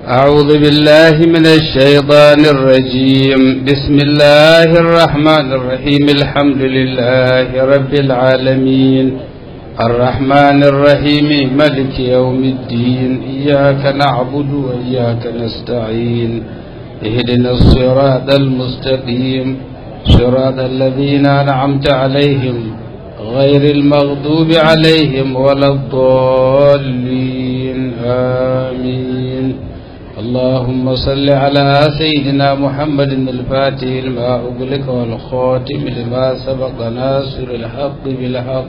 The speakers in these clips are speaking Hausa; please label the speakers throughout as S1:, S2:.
S1: أعوذ بالله من الشيطان الرجيم بسم الله الرحمن الرحيم الحمد لله رب العالمين الرحمن الرحيم ملك يوم الدين إياك نعبد وإياك نستعين اهدنا الصراط المستقيم صراط الذين أنعمت عليهم غير المغضوب عليهم ولا الضالين آمين اللهم صل على سيدنا محمد الفاتح لما أغلق والخاتم لما سبق ناصر الحق بالحق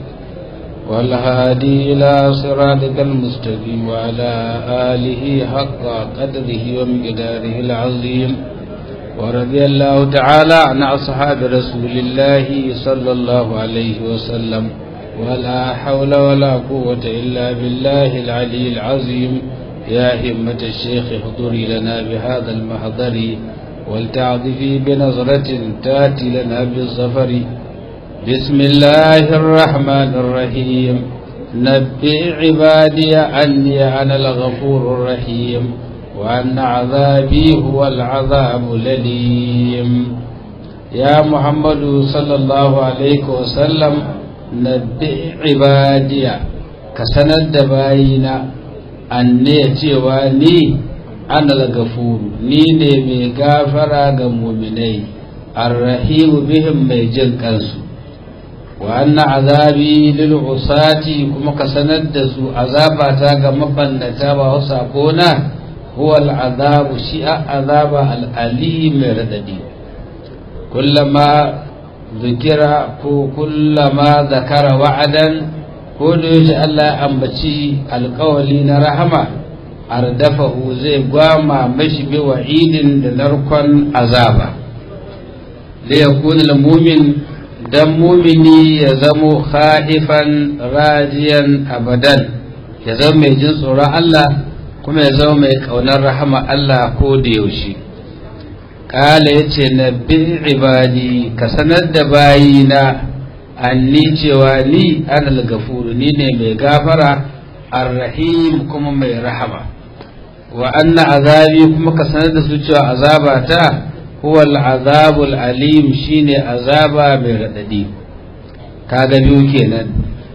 S1: والهادي إلى صراطك المستقيم وعلى آله حق قدره ومقداره العظيم ورضي الله تعالى عن أصحاب رسول الله صلى الله عليه وسلم ولا حول ولا قوة إلا بالله العلي العظيم يا همة الشيخ احضري لنا بهذا المحضر ولتعطفي بنظرة تاتي لنا بالظفر بسم الله الرحمن الرحيم نبئ عبادي أني أنا الغفور الرحيم وأن عذابي هو العذاب الأليم يا محمد صلى الله عليه وسلم نبئ عبادي كسند باينا أني تيواني أنا الغفور نيني مي غافرا مؤمني الرحيم بهم مي جن كنسو وأن عذابي للعصاة كما كسند سو عذابتا كما بنتا وصابونا هو العذاب شيء عذاب الأليم رددي كلما ذكر كلما ذكر وعدا كل يجي الله أنبتي القولين رحمة أردفه زي قواما مشي بوعيد لنركن عذابا ليكون المؤمن dan mumini ya zamo khaifan rajiyan abadan ya zama mai jin tsoron Allah kuma ya zama mai kaunar rahama Allah ko da yaushe kala ya ce na bi ibadi ka sanar da bayina anni cewa ni anal gafuru ni ne mai gafara arrahim kuma mai rahama wa anna azabi kuma ka sanar da su cewa azabata huwa al'azabul alim shine azaba mai raɗaɗi kaga biyu kenan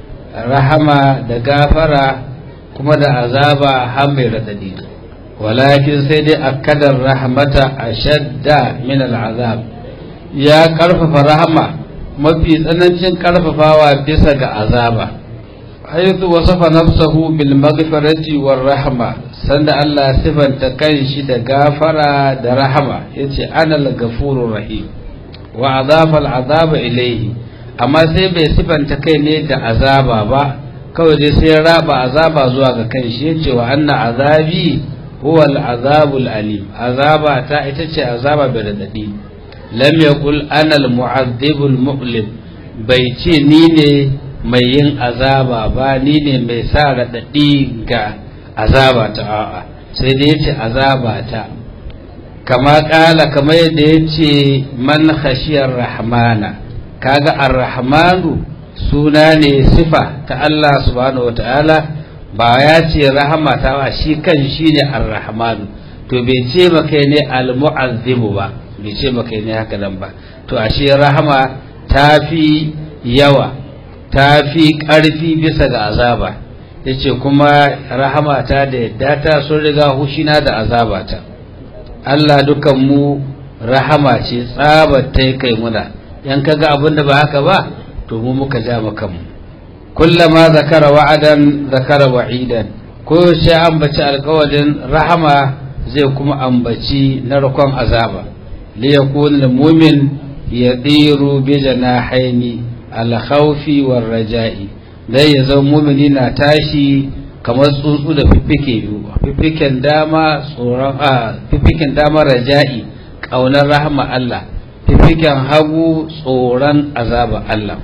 S1: rahama da gafara kuma da azaba har mai raɗaɗi walakin sai dai akadar rahmata ashadda min al'azab ya ƙarfafa rahama mafi tsanancin ƙarfafawa bisa ga azaba haythu wasafa nafsahu bil maghfirati war rahma sanda Allah sifanta kanshi da gafara da rahama yace anal ghafurur rahim wa adafa al azaba ilayhi amma sai bai sifanta kai ne da azaba ba kawai dai sai raba azaba zuwa ga kanshi yace wa anna azabi huwa al azabul alim azaba ta ita ce azaba bai radadi lam yaqul ana al mu'adhibul mu'lim bai ce ni ne mai yin azaba ba ni ne mai sa raɗaɗi ga azaba ta a'a sai da ya ce azaba ta kama ƙala kamar yadda ya ce man khashiyar rahmana kaga ar-rahmanu suna ne sifa ta Allah subhanahu wata'ala ba ya ce rahama ta ba shi kan shi ne ar-rahmanu to bai ce maka ne al-mu'azzibu ba bai ce maka ne haka nan ba to ashe rahama ta fi yawa ta fi ƙarfi bisa ga azaba ya ce kuma rahamata da yadda ta sun riga hushina da azabata Allah dukanmu rahama ce tsabar ta kai muna yan kaga abin da ba haka ba to mu muka ja kanmu kullama zakara wa'adan zakara wa'idan ko shi ambaci alƙawarin rahama zai kuma ambaci narkon azaba liyakun mumin yadiru bi janahaini alkhawfi war raja'i dai ya zama mumini na tashi kamar tsuntsu da fiffike biyu fiffiken dama tsoron a fiffiken dama raja'i kaunar rahama Allah fiffiken hagu tsoron azaba Allah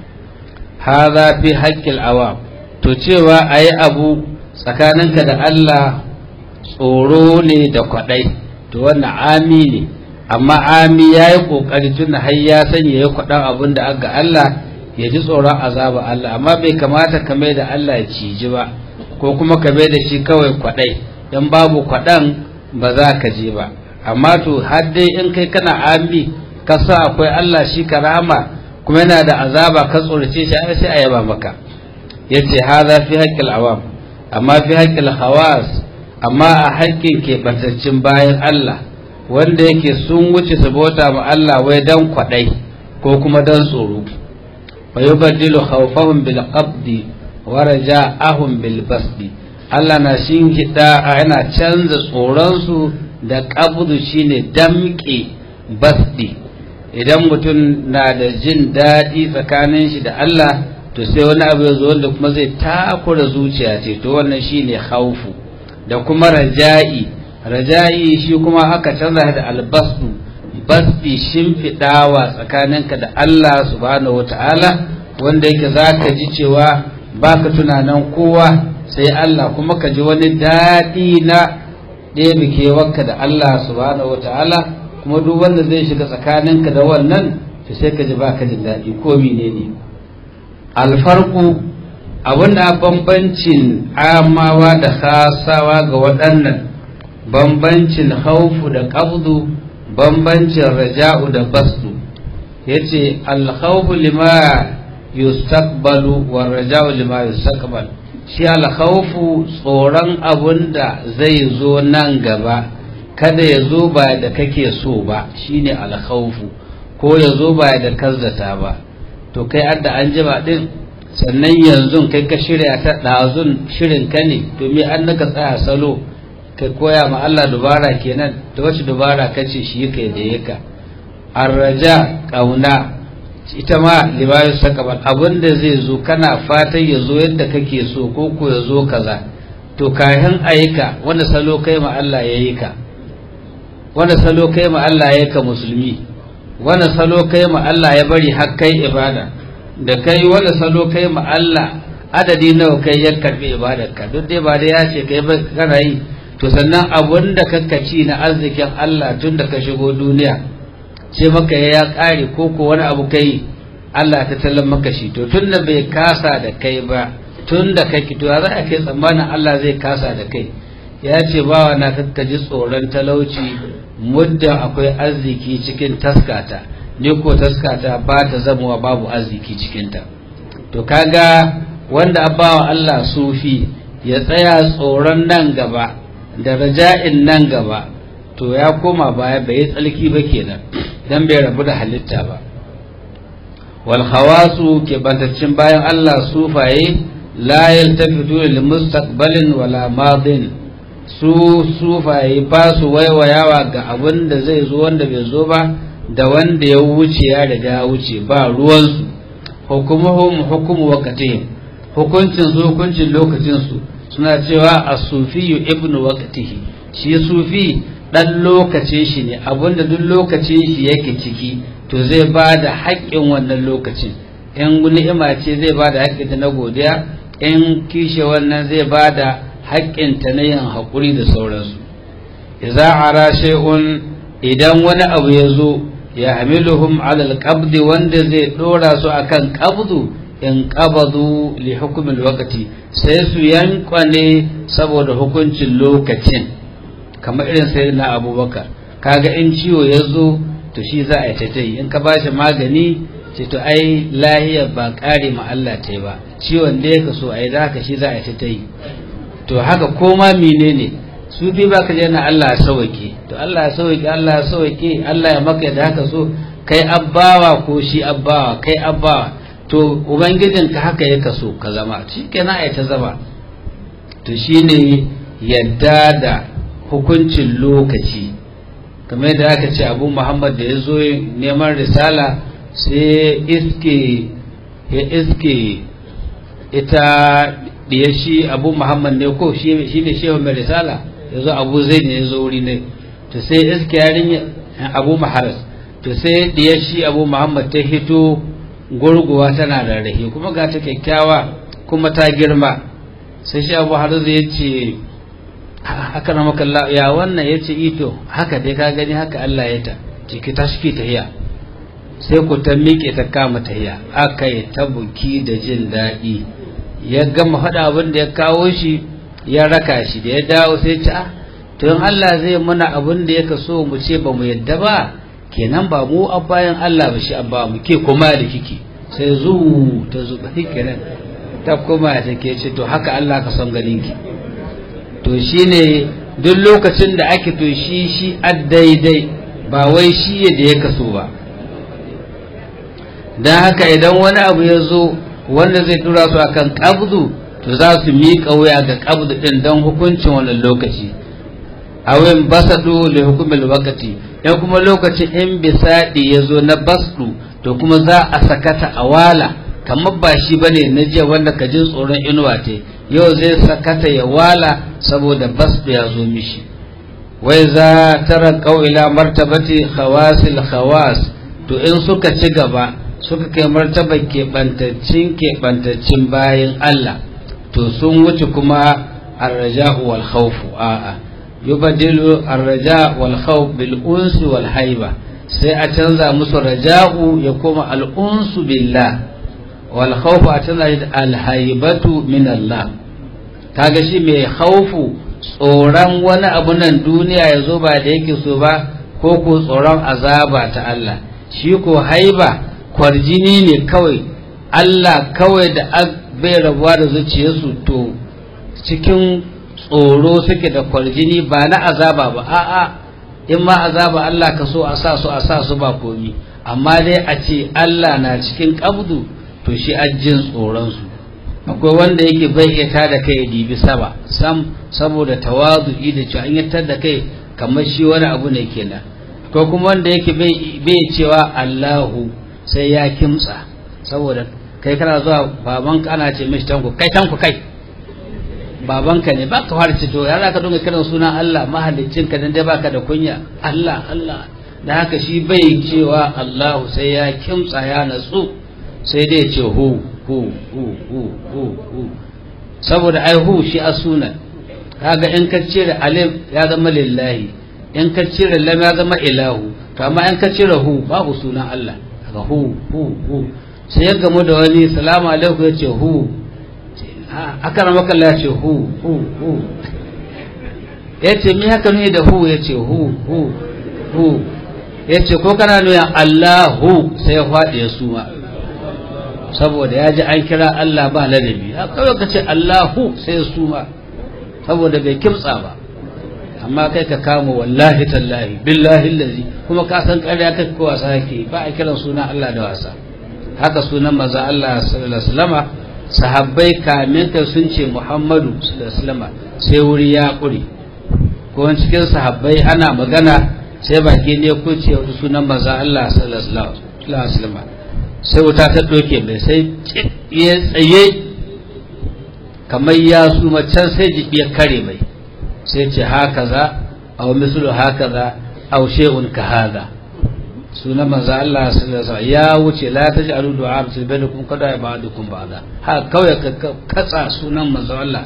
S1: hadha fi haqqil awam to cewa ayi abu tsakaninka da Allah tsoro ne da kwadai to wannan ami ne amma ami yayi kokari tun har ya sanya ya kwadan abin da aga Allah ya ji tsoron azaba Allah amma bai kamata ka mai da Allah ya ciji ba ko kuma ka mai da shi kawai kwadai dan babu kwadan ba za ka je ba amma to har dai in kai kana ambi ka sa akwai Allah shi karama kuma yana da azaba ka tsorace shi ai sai a yaba maka yace hadha fi haqqil awam amma fi haqqil khawas amma a haƙƙin keɓantaccen bayan Allah wanda yake sun wuce su bauta ma Allah wai dan kwaɗai ko kuma dan tsoro fa yubaddilu khawfahum bil qabdi wa raja'ahum bil basdi Allah na shin hida yana canza tsoron su da qabdu shine damƙe basdi idan mutum na da jin daɗi tsakanin shi da Allah to sai wani abu ya zo wanda kuma zai takura zuciya ce to wannan shine khawfu da kuma raja'i raja'i shi kuma aka canza da albasdu basdi shimfiɗawa tsakaninka da Allah subhanahu wata'ala wanda yake za ka ji cewa baka tunanin kowa sai Allah kuma ka ji wani daɗi na ɗebe kewarka da Allah subhanahu wata'ala kuma duk wanda zai shiga tsakaninka da wannan to sai ka ji baka jin daɗi ko menene alfarku abinda bambancin amawa da khasawa ga waɗannan bambancin haufu da ƙabdu bambancin raja'u da basdu yace alkhawfu lima yustaqbalu wa raja'u lima yustaqbal shi alkhawfu tsoron abunda zai zo nan gaba kada ya zo ba da kake so ba shine alkhawfu ko ya zo ba da kazzata ba to kai adda an jima din sannan yanzu kai ka shirya ta ɗazun shirin ka ne domin an naka tsaya salo ka koya ma Allah dubara kenan da wacce dubara ka ce shi ka da yaka arraja kauna ita ma libayu sakabal abinda zai zo kana fatan ya zo yadda kake so ko ko ya zo kaza to kayan ayyuka wanda salo kai ma Allah ya yi ka wanda salo kai ma Allah ya ka musulmi wanda salo kai ma Allah ya bari har kai ibada da kai wanda salo kai ma Allah adadi nawa kai ya karbi ibadarka duk dai ba dai ya ce kai ba kana yi to sannan abun da ci na arzikin Allah tun da ka shigo duniya ce maka ya kare ko ko wani abu kai Allah ta tallan maka shi to tun da bai kasa da kai ba tun da kai to za a kai tsammanin Allah zai kasa da kai ya ce bawa na kakka ji tsoron talauci muddin akwai arziki cikin taskata ni ko taskata ba ta zamowa babu arziki cikinta to kaga wanda abawa Allah sufi ya tsaya tsoron nan gaba da raja'in nan gaba to ya koma baya bai tsalki ba kenan dan bai rabu da halitta ba wal khawasu ke bantaccin bayan Allah sufaye la yaltafitu lil mustaqbalin wala madin su sufaye ba su waiwayawa ga abin da zai zo wanda bai zo ba da wanda ya wuce ya riga ya wuce ba ruwansu hukumuhum hukumu waqtihim hukuncin su hukuncin lokacin su suna cewa as-sufiyu ibnu waqtihi shi sufi dan lokacin shi ne abinda duk lokacin shi yake ciki to zai ba da haƙƙin wannan lokacin in ni'ima ce zai ba da haƙƙinta na godiya in kishe wannan zai ba da haƙƙinta na yin haƙuri da sauransu idza ara shay'un idan wani abu ya zo ya hamiluhum ala alqabdi wanda zai dora su akan qabdu in qabadu li hukmi alwaqti sai su yankwane saboda hukuncin lokacin kamar irin sai na abubakar kaga in ciwo ya zo to shi za a yi ta yi in ka bashi magani ce to ai lahiya ba kare ma Allah ta yi ba ciwon da ya kaso a yi da haka shi za a yi ta yi to haka koma menene su bi ba ka na Allah ya sauke to Allah ya sauke Allah ya sauke Allah ya maka da haka so kai abbawa ko shi abbawa kai abbawa to ubangijinka haka ya kaso ka zama shi kenan a yi ta zama to shine yadda da hukuncin lokaci kamar da aka ce abu muhammad da ya zo neman risala sai iske ya iske ita da shi abu muhammad ne ko shi ne shehu mai risala ya zo abu zai ne ya zo wuri ne to sai iske yarin abu maharas to sai da shi abu muhammad ta hito gurguwa tana da rahi kuma ga ta kyakkyawa kuma ta girma sai shi abu haras ya ce haka na makalla ya wannan ya ce ito haka dai ka gani haka Allah ya ta ciki ta shi tahiya sai ku ta miƙe ta kama tahiya aka yi ta buki da jin daɗi ya gama faɗa abin da ya kawo shi ya raka shi da ya dawo sai ce to in Allah zai muna abin da yake so mu ce ba mu yadda ba kenan ba mu a bayan Allah ba shi abba mu ke kuma da kike sai zu ta zuba kenan ta koma ta ke ce to haka Allah ka son ganin ki to shine duk lokacin da ake to shi shi daidai ba wai shi yadda ya kaso ba don haka idan wani abu ya zo wanda zai tura su akan kabdu to za su miƙa wuya ga kabdu ɗin don hukuncin wannan lokaci awin basadu da hukumar wakati in kuma lokacin in bisaɗi ya zo na basdu to kuma za a sakata a wala kamar ba shi ba ne na jiya wanda ka jin tsoron inuwa te yau zai sakata ya wala saboda basdu ya zo mishi wai za tara ila martabati khawasil khawas to in suka ci gaba suka kai martabar keɓantaccin keɓantaccin bayan Allah to sun wuce kuma arraja'u wal khawfu a'a yubadilu arraja wal khawf bil unsi wal haiba sai a canza musu raja'u ya koma al unsu billah wal khawfu a canza shi al haibatu min Allah kaga shi mai khawfu tsoron wani abu nan duniya ya zo ba da yake so ba ko ko tsoron azaba ta Allah shi ko haiba kwarjini ne kawai Allah kawai da bai rabuwa da zuciyarsu to cikin tsoro suke da kwarjini ba na azaba ba a'a in ma azaba Allah ka so a sa su a sa su ba komi amma dai a ce Allah na cikin kabdu to shi ajin tsoronsu akwai wanda yake bai iya tada kai dibi sama sam saboda tawazu'i da cewa in ya tada kai kamar shi wani abu ne kenan ko kuma wanda yake bai cewa Allahu sai ya kimtsa saboda kai kana zuwa babanka ana ce mishi tanku kai tanku kai babanka ne baka fara ce to ya ka dinga kiran sunan Allah mahallicin ka dan dai baka da kunya Allah Allah da haka shi bai cewa Allahu sai ya kimtsa ya natsu sai dai ce hu hu hu hu hu hu saboda ai hu shi a sunan kaga in ka cire alif ya zama lillahi in ka cire lam ya zama ilahu to amma in ka cire hu babu sunan Allah kaga hu hu hu sai ya gamu da wani salamu alaikum ya ce hu aka rama kalla ya ce hu hu hu ya ce mi haka nuni da hu ya ce hu hu hu ya ce ko kana nuna Allahu sai ya faɗi ya suma saboda ya ji an kira Allah ba ladabi kawai ka ce Allahu sai ya suma saboda bai kimtsa ba amma kai ka kama wallahi tallahi billahi lazi kuma ka san ƙarya kai ko wasa yake ba a kiran sunan Allah da wasa haka sunan maza Allah sallallahu alaihi wasallama sahabbai kamin kai sun ce Muhammadu sallallahu alaihi wasallama sai wuri ya ƙure ko cikin sahabbai ana magana sai baki ne ko ce wani sunan maza Allah sallallahu alaihi wasallama sai wuta ta doke mai sai ya tsaye kamar ya suma can sai jibi ya kare mai sai ce haka za aw mislu haka za aw shay'un ka hada sunan manzo Allah sallallahu alaihi ya wuce la taj'alu du'a bi bainakum kada ba'dukum ba'da ha kawai ka katsa sunan manzo Allah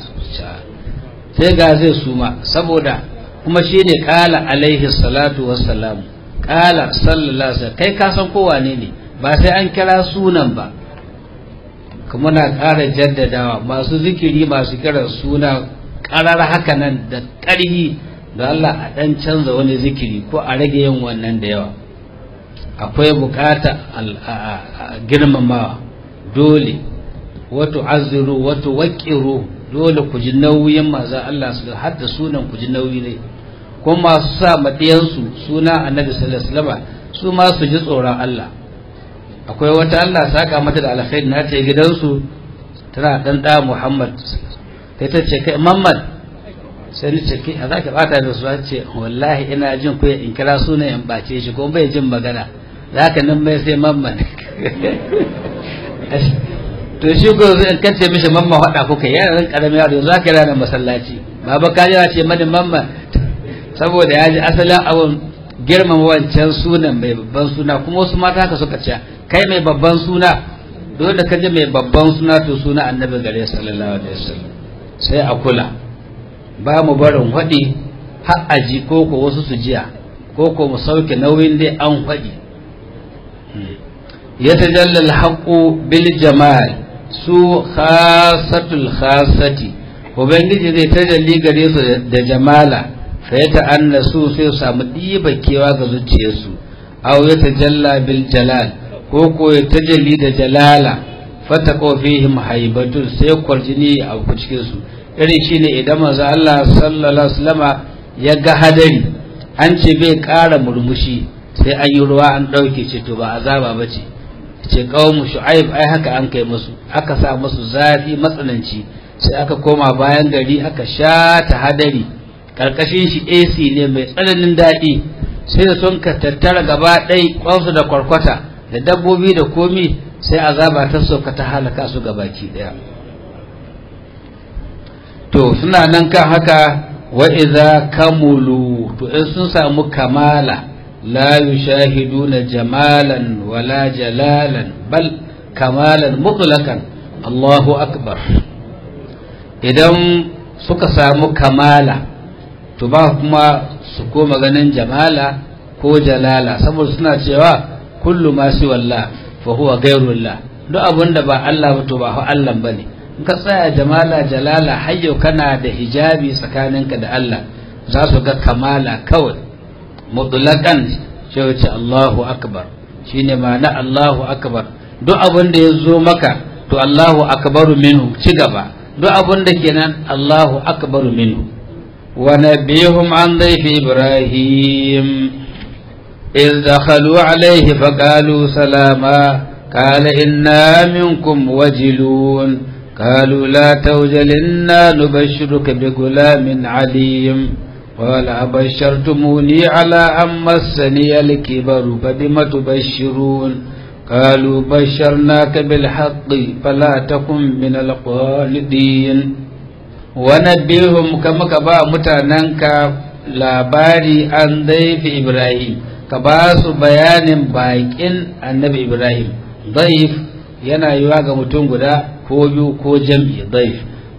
S1: sai ga zai suma saboda kuma shine kala alaihi salatu wassalam kala sallallahu alaihi kai ka san ko wane ne ba sai an kira sunan ba kuma na ƙara jaddadawa masu zikiri masu kiran suna ƙarar haka nan da ƙarhi da Allah a ɗan canza wani zikiri ko a rage yin wannan da yawa akwai bukata girmamawa dole wato aziru wato waƙiru dole ku ji nauyin maza Allah su har da sunan ku ji nauyi ne kuma masu sa maɗiyansu suna annabi sallallahu alaihi wasallam su ma su ji tsoron Allah akwai wata Allah saka mata da alkhairi na ta gidansu tana dan da Muhammad sai ta ce kai Muhammad sai ni ce kai za ka bata da su ce wallahi ina jin ku in kira sunan in bace shi ko bai jin magana zaka nan mai sai Muhammad to shi ko in kace mishi mamma hada kuka yana ran karamin yaro yanzu aka yana masallaci baba ka jira ce mani mamma saboda ya ji asalin abun girmama wancan sunan mai babban suna kuma wasu mata haka suka ce kai mai babban suna dole da kaje mai babban suna to suna annabi gare sallallahu alaihi wasallam sai a kula ba mu barin hadi har aji ko ko wasu su jiya ko ko mu sauke nauyin dai an hadi ya tajalla alhaqu bil jamal su khasatul khasati ubangiji zai tajalli gare su da jamala fa ya ta'annasu sai su samu ɗiba kewa ga zuciyarsu aw ya tajalla bil jalal ko ko ya tajalli da jalala fata fihim haibatun sai kwarjini a cikin su irin shine idan manzo Allah sallallahu alaihi wasallama ya ga hadari an ce bai ƙara murmushi sai an yi ruwa an ɗauke ce to ba azaba ba ce ce mu shu'aib ai haka an kai musu aka sa musu zafi matsananci sai aka koma bayan gari aka sha ta hadari karkashin shi AC ne mai tsananin daɗi sai da sun ka tattara gaba ɗai kwansu da kwarkwata da dabbobi da komi sai azaba ta sauka ta halaka su gabaki ɗaya to suna nan kan haka wa idza kamulu to in sun samu kamala la yushahiduna jamalan wala jalalan bal kamalan mutlaqan Allahu akbar idan suka samu kamala to ba kuma su koma ganin jamala ko jalala saboda suna cewa kullu ma si wallah fa huwa ghayrullah duk abinda ba Allah ba to ba Allah bane in ka tsaya jamala jalala hayyo kana da hijabi tsakaninka da Allah za su ga kamala kawai mutlaqan sai wace Allahu akbar shine ma'ana Allahu akbar duk abin da ya zo maka to Allahu akbaru minhu ci gaba duk abin da kenan Allahu akbaru minhu wa nabihum an dhayfi ibrahim إذ دخلوا عليه فقالوا سلاما قال إنا منكم وجلون قالوا لا توجل إنا نبشرك بغلام عليم قال أبشرتموني على أن مسني الكبر فبم تبشرون قالوا بشرناك بالحق فلا تكن من القالدين ونبئهم كما كبا متاننك labari an daifi Ibrahim ka ba su bayanin bakin annabi Ibrahim daif yana yiwa ga mutum guda ko biyu ko jam'i daif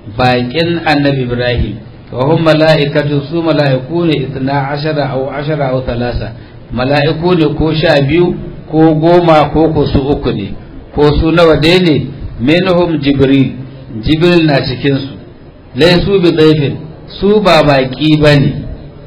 S1: bakin annabi Ibrahim wa hum mala'ikatu su mala'iku ne itna ashara aw ashara aw thalasa mala'iku ne ko sha biyu ko goma ko ko su uku ne ko su nawa dai ne minhum jibril jibril na cikin su laysu bi daifin su ba baki bane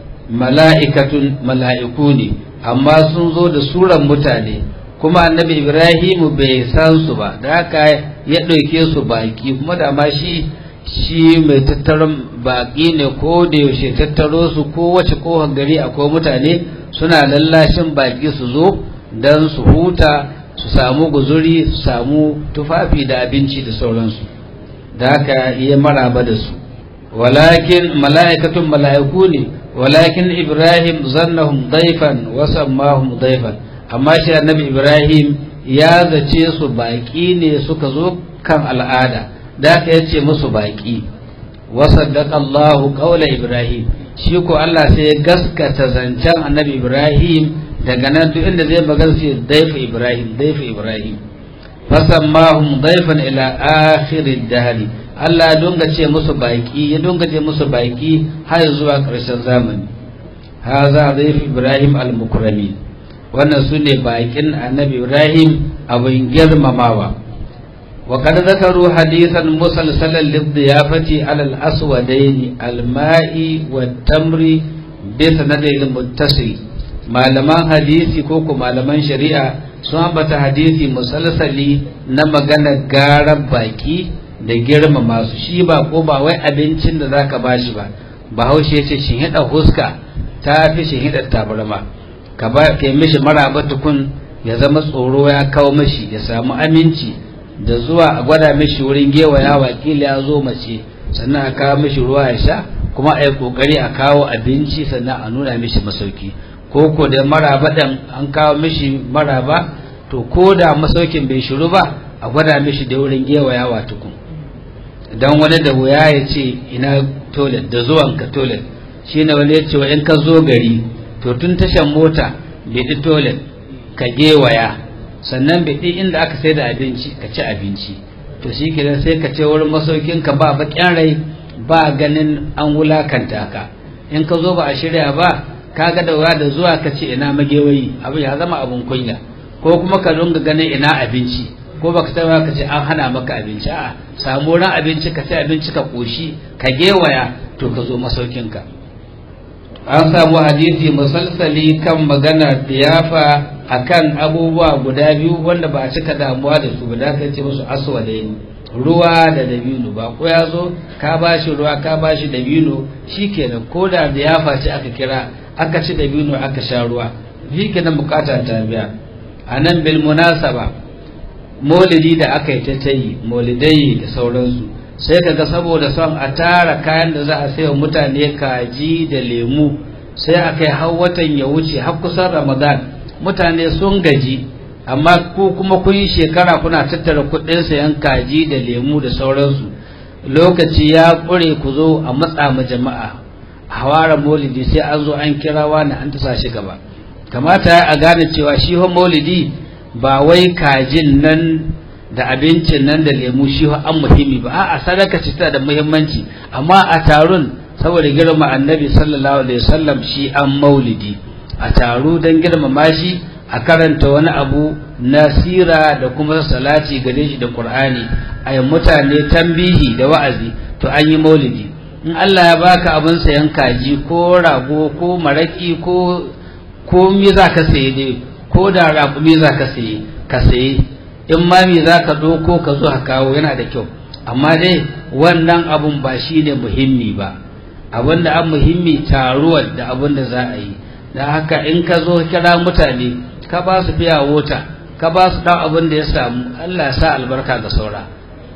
S1: mala'ikatun mala'iku ne amma sun zo da suran mutane kuma annabi ibrahimu bai san su ba da haka ya ɗauke su baki kuma da ma shi shi mai tattaron baki ne ko da yaushe tattaro su ko wace kohon gari akwai mutane suna lallashin baki su zo don su huta su samu guzuri su samu tufafi da abinci da sauransu da haka iya maraba da su walakin mala'ikatun mala'iku ne walakin ibrahim zannahum daifan wa sammahum daifan amma shi annabi ibrahim ya zace su baki ne suka zo kan al'ada da aka yace musu baki wa saddaqa Allah qawla ibrahim shi ko Allah sai ya gaskata zancen annabi ibrahim daga nan duk inda zai magana sai daifa ibrahim daifa ibrahim fasammahum daifan ila akhir ad-dahr Allah ya dunga ce musu baki ya dunga ce musu baki har zuwa ƙarshen zamani haza daif ibrahim al-mukrami wannan sune bakin annabi ibrahim abin girmamawa wa kad zakaru hadithan musalsalan lidiyafati ala al-aswadaini al-ma'i wat-tamri bi sanadin muttasil malaman hadisi ko ko malaman shari'a sun ambata hadisi musalsali na magana garar baki da girmama su shi ba ko ba wai abincin da zaka bashi ba bahaushe ce shin hida huska ta fi shin hida tabarma ka ba kai mishi maraba tukun ya zama tsoro ya kawo mishi ya samu aminci da zuwa a gwada mishi wurin gewaya wakili ya zo mace sannan a kawo mishi ruwa ya sha kuma a yi kokari a kawo abinci sannan a nuna mishi masauki ko ko da maraba dan an kawo mishi maraba to ko da masaukin bai shiru ba a gwada mishi da wurin gewayawa tukun dan wani da wuya ya ce ina toilet da zuwan ka toilet shine wani ya ce wa in ka zo gari to tun tashan mota bai toilet ka gewaya sannan bai inda aka sai da abinci ka ci abinci to shi kenan sai ka ce wurin masaukin ka ba bakin rai ba ganin an wulakanta ka in ka zo ba a shirya ba kaga da wuya da zuwa ka ce ina magewayi abu ya zama abun kunya ko kuma ka dunga ganin ina abinci ko baka taba ka ce an hana maka abinci a samu ran abinci ka sai abinci ka koshi ka gewaya to ka zo masaukin ka an samu hadisi musalsali kan magana diyafa akan abubuwa guda biyu wanda ba a cika damuwa da su ba da aka ce musu aswadaini ruwa da dabino ba ko ya zo ka ba shi ruwa ka ba shi dabino shi kenan ko da diyafa ce aka kira aka ci dabino aka sha ruwa shi kenan bukata ta biya a nan bil munasaba maulidi da aka yi ta tayi maulidai da sauransu sai kaga saboda son a tara kayan da za a sayo mutane kaji da lemu sai a kai har watan ya wuce har kusan ramadan mutane sun gaji amma ku kuma kun yi shekara kuna tattara kuɗin sayan kaji da lemu da sauransu lokaci ya ƙure ku zo a matsa ma jama'a hawara maulidi sai an zo an kira wani an tasa shi gaba kamata a gane cewa shi maulidi ba wai kajin nan da abincin nan da lemu shi an muhimmi ba a'a sadaka ce tana da muhimmanci amma a taron saboda girma annabi sallallahu alaihi wasallam shi an maulidi a taro don girmama shi a karanta wani abu na sira da kuma salati gare shi da qur'ani a yi mutane tambihi da wa'azi to an yi maulidi in Allah ya baka abin sayan kaji ko rago ko maraki ko ko me za ka saye dai ko da raƙumi za ka saye ka saye in ma me za ka ɗauko ka zo ka kawo yana da kyau amma dai wannan abun ba shi ne muhimmi ba abin da an muhimmi taruwar da abin da za a yi da haka in ka zo kira mutane ka ba su biya wota ka ba su ɗan abin da ya samu Allah sa albarka ga saura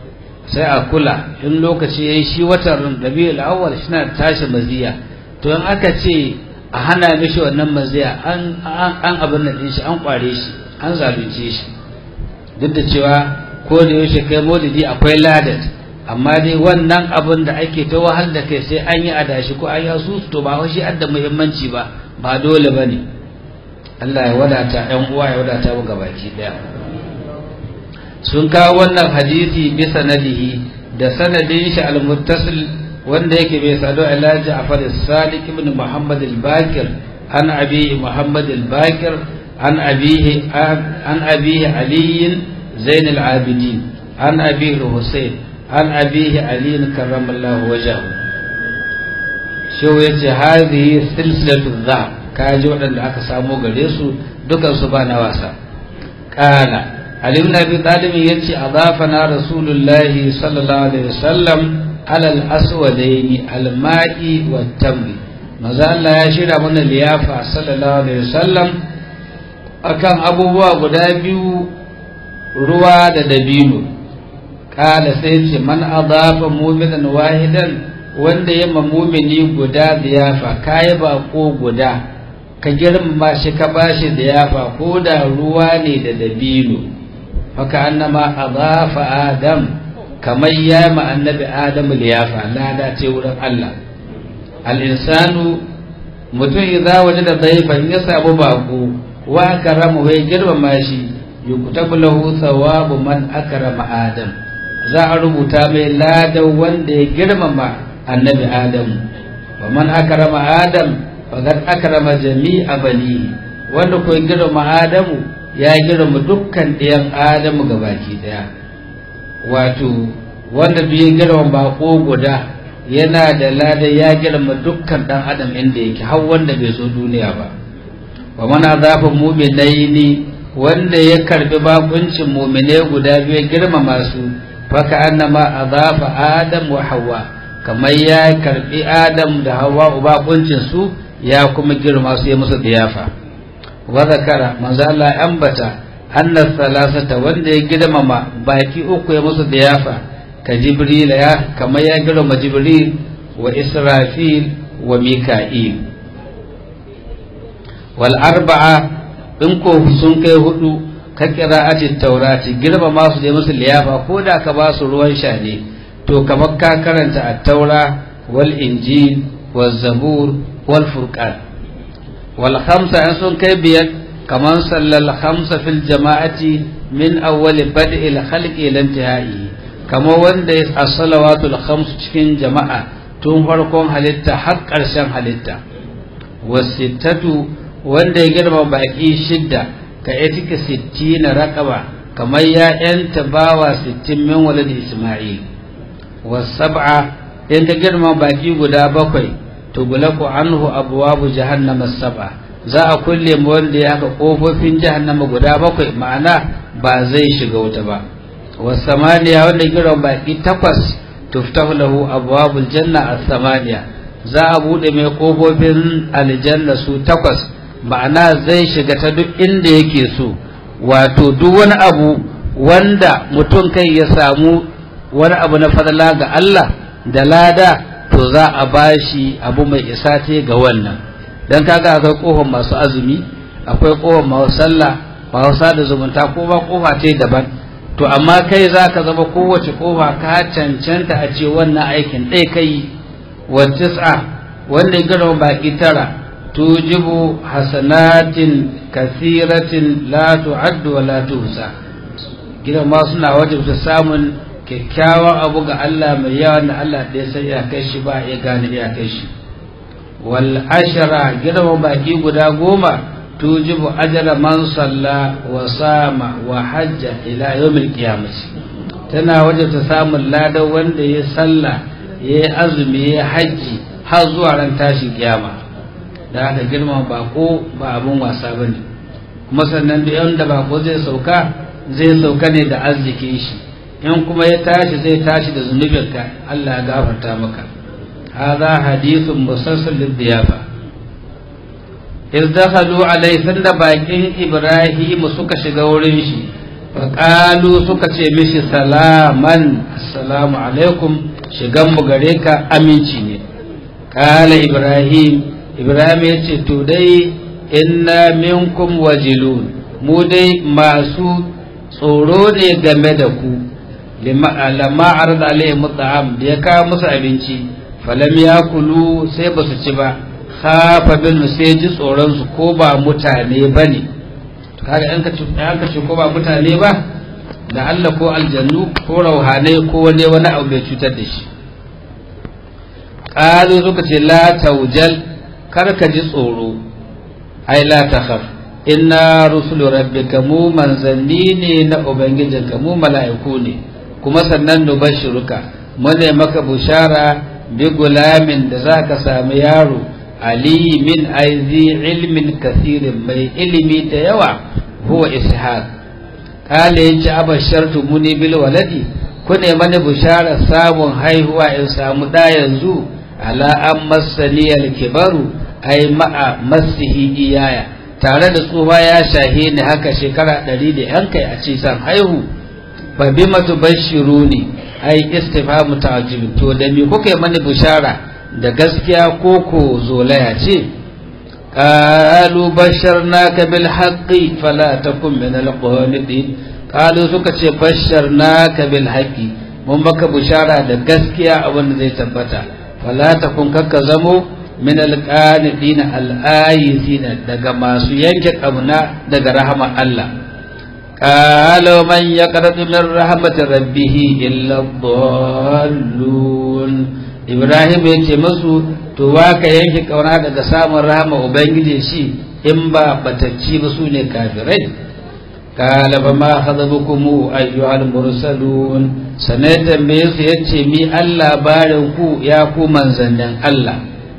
S1: sai a kula in lokaci ya yi shi watan rabi'ul awwal shi na tashi maziya to in aka ce a hana mishi wannan maziya an an abin nan shi an kware shi an zalunce shi duk da cewa ko da yaushe kai maulidi akwai ladat amma dai wannan abin da ake ta wahal da kai sai an yi adashi ko an yi asusu to ba shi adda muhimmanci ba ba dole ba ne Allah ya wadata ‘yan uwa ya wadata mu gabaki ɗaya sun kawo wannan hadisi bi sanadihi da sanadin shi al-muttasil wanda yake bai sadu ila Ja'far as-Sadiq ibn Muhammad al-Bakir an abi Muhammad al-Bakir an abihi an abihi Ali Zain al-Abidin an abi Husayn an abihi Ali karramallahu wajhahu shi yace hadhihi silsilatu dhahab kaji waɗanda aka samo gare su dukansu ba na wasa ƙala Ali ibn Abi Talib yace adafana Rasulullahi sallallahu alaihi wasallam alal aswadaini alma'i wat tamri maza Allah ya shirya mana liyafa sallallahu alaihi wasallam akan abubuwa guda biyu ruwa da dabino ƙala sai ce man adafa mu'minan wahidan wanda ya mumini guda ziyafa kayi bako guda ka girmama shi ka bashi ziyafa ko da ruwa ne da dabino haka annama adafa adam kamar ya ma annabi adamu liyafa lada ce wurin Allah al-insanu mutum idza wajada dayfan ya samu bako wa akramu bai girmama shi yuktabu lahu thawabu man akrama adam za a rubuta mai ladan wanda ya girmama annabi adamu wa man akrama adam faqad akrama jami'a bani wanda ko girma adamu ya girma dukkan ɗayan adamu gabaki daya wato wanda bai girma bako guda yana da lada ya girma dukkan dan adam inda yake har wanda bai zo duniya ba wa man azafa mu'minaini wanda ya karbi bakuncin mu'mine guda biyu girmama su faka annama azafa adam wa hawa kamar ya karbi adam da hawa bakuncin su ya kuma girma su ya musu diyafa wa zakara manzo Allah ambata anna salasata wanda ya girmama baki uku ya musu diyafa ka jibril ya kamar ya girma jibril wa israfil wa mika'il wal arba'a in ko sun kai hudu ka qira'ati taurati girmama su da musu liyafa ko da ka ba su ruwan sha ne to kamar ka karanta at-taura wal injil wal zabur wal furqan wal khamsa in sun kai biyar kamar sallal khamsa fil jama'ati min awwal bad'il khalqi ila intihai kamar wanda ya as-salawatul khams cikin jama'a tun farkon halitta har ƙarshen halitta wasittatu wanda ya girma baki shidda ka etika sittina raqaba kamar ya yanta bawa sittin min walad isma'il wasab'a in ka girma baki guda bakwai tughlaqu anhu abwabu jahannama sab'a za a kulle mu wanda ya haka kofofin jahannama guda bakwai ma'ana ba zai shiga wuta ba wasamaniya wanda giran baki takwas tuftahu lahu abwabul janna as-samaniya za a bude mai kofofin aljanna su takwas ma'ana zai shiga ta duk inda yake so wato duk wani abu wanda mutum kai ya samu wani abu na fadala ga Allah da lada to za a bashi abu mai isa ce ga wannan dan kaga akwai kofar masu azumi akwai kofar masu sallah masu sada zumunta ko ba kofa ce daban to amma kai za ka zama kowace kofa ka cancanta a ce wannan aikin ɗai kai wa tis'a wanda girma baki tara tujibu hasanatin kasiratin la tu'addu wa la tuhsa gidan ma suna wajibta samun kyakkyawan abu ga Allah mai yawa da Allah ɗaya sai ya kai shi ba ya gane ya kai shi wal ashara girma baki guda goma tujibu ajra man salla wa sama wa hajja ila yawmil qiyamati tana wajibta samun ladan wanda ya salla ya azumi ya hajji har zuwa ran tashin kiyama da aka girma bako ba abun wasa bane kuma sannan da yanda bako zai sauka zai sauka ne da arzikin shi in kuma ya tashi zai tashi da zunubinka Allah ya gafarta maka hadha hadithun musalsal lidiyafa iz dakhalu alayhi sanda bakin ibrahim suka shiga wurin shi faƙalu suka ce mishi salaman assalamu alaikum shigan mu gare ka aminci ne kala ibrahim ibrahim ya ce to dai inna minkum wajilun mu dai masu tsoro ne game da ku lamma arda alaihi mut'am da ya kawo musu abinci falam ya kulu sai ba su ci ba khafa bin sai ji tsoron su ko ba mutane bane kaga an ka ce ko ba mutane ba da Allah ko aljannu ko rauhanai ko wani wani abu bai cutar da shi qalu suka ce la taujal kar ka ji tsoro ai la takhaf inna rusulu rabbika mu manzanni ne na ubangijinka mu mala'iku ne kuma sannan nubashiruka mune maka bushara bi gulamin da zaka samu yaro alimin aizi ilmin kasirin mai ilimi da yawa huwa ishaq kale yace abashartu muni bil waladi kune mani bushara samun haihuwa in samu da yanzu ala an masani al kibaru ai ma'a masihi iyaya tare da tsufa ya shahe ni haka shekara ɗari da yan kai a ce san haihu fa bima tubashiruni ai istifhamu ta'jib to da me kuka mani bushara da gaskiya ko ko zolaya ce qalu basharnaka bil haqqi fala takun min al qanitin qalu suka ce basharnaka bil haqqi mun baka bushara da gaskiya abin da zai tabbata fala takun kakka zamo min al qanitin al ayisin daga masu yanke kamna daga rahama Allah قالوا من يقرض من رحمة ربه إلا الضالون ibrahim ya ce masu to wa ka yanke kauna daga samun rahama ubangiji shi in ba batacci ba su ne kafirai kala ba ma hazabukum ayyuhal mursalun sanai tambaye su yace mi Allah barin ku ya ku manzannin Allah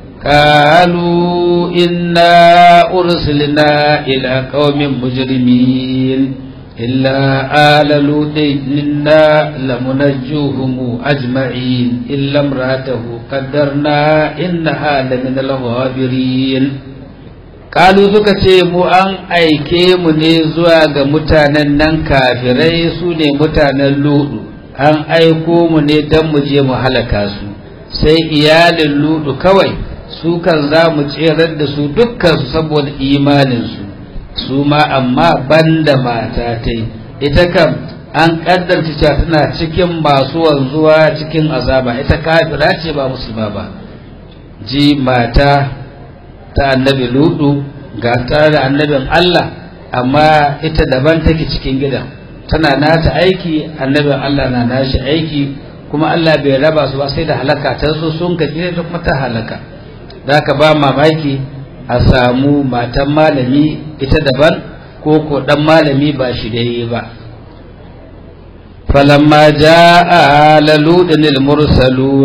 S1: qalu inna ursilna ila qaumin mujrimin إلا آل لوط إنا لمنجوهم أجمعين إلا امرأته قدرنا إنها لمن الغابرين قالوا suka ce mu an aike mu ne zuwa ga mutanen nan kafirai su ne mutanen ludu an aiko mu ne don mu je mu halaka su sai iyalin ludu kawai su kan za mu tserar da su dukkan su saboda imaninsu su ma amma banda mata ta ita kam an kaddarci cewa tana cikin masu wanzuwa cikin azaba ita kafira ce ba musulma ba ji mata ta annabi ludu ga tare da annabin Allah amma ita daban take cikin gidan tana nata aiki annabin Allah na nashi aiki kuma Allah bai raba su ba sai da halaka ta so sun kaji ta kuma ta halaka da ka ba mamaki a samu matan malami ita daban ko ko dan malami ba shi dai ba falamma jaa laludin mursalun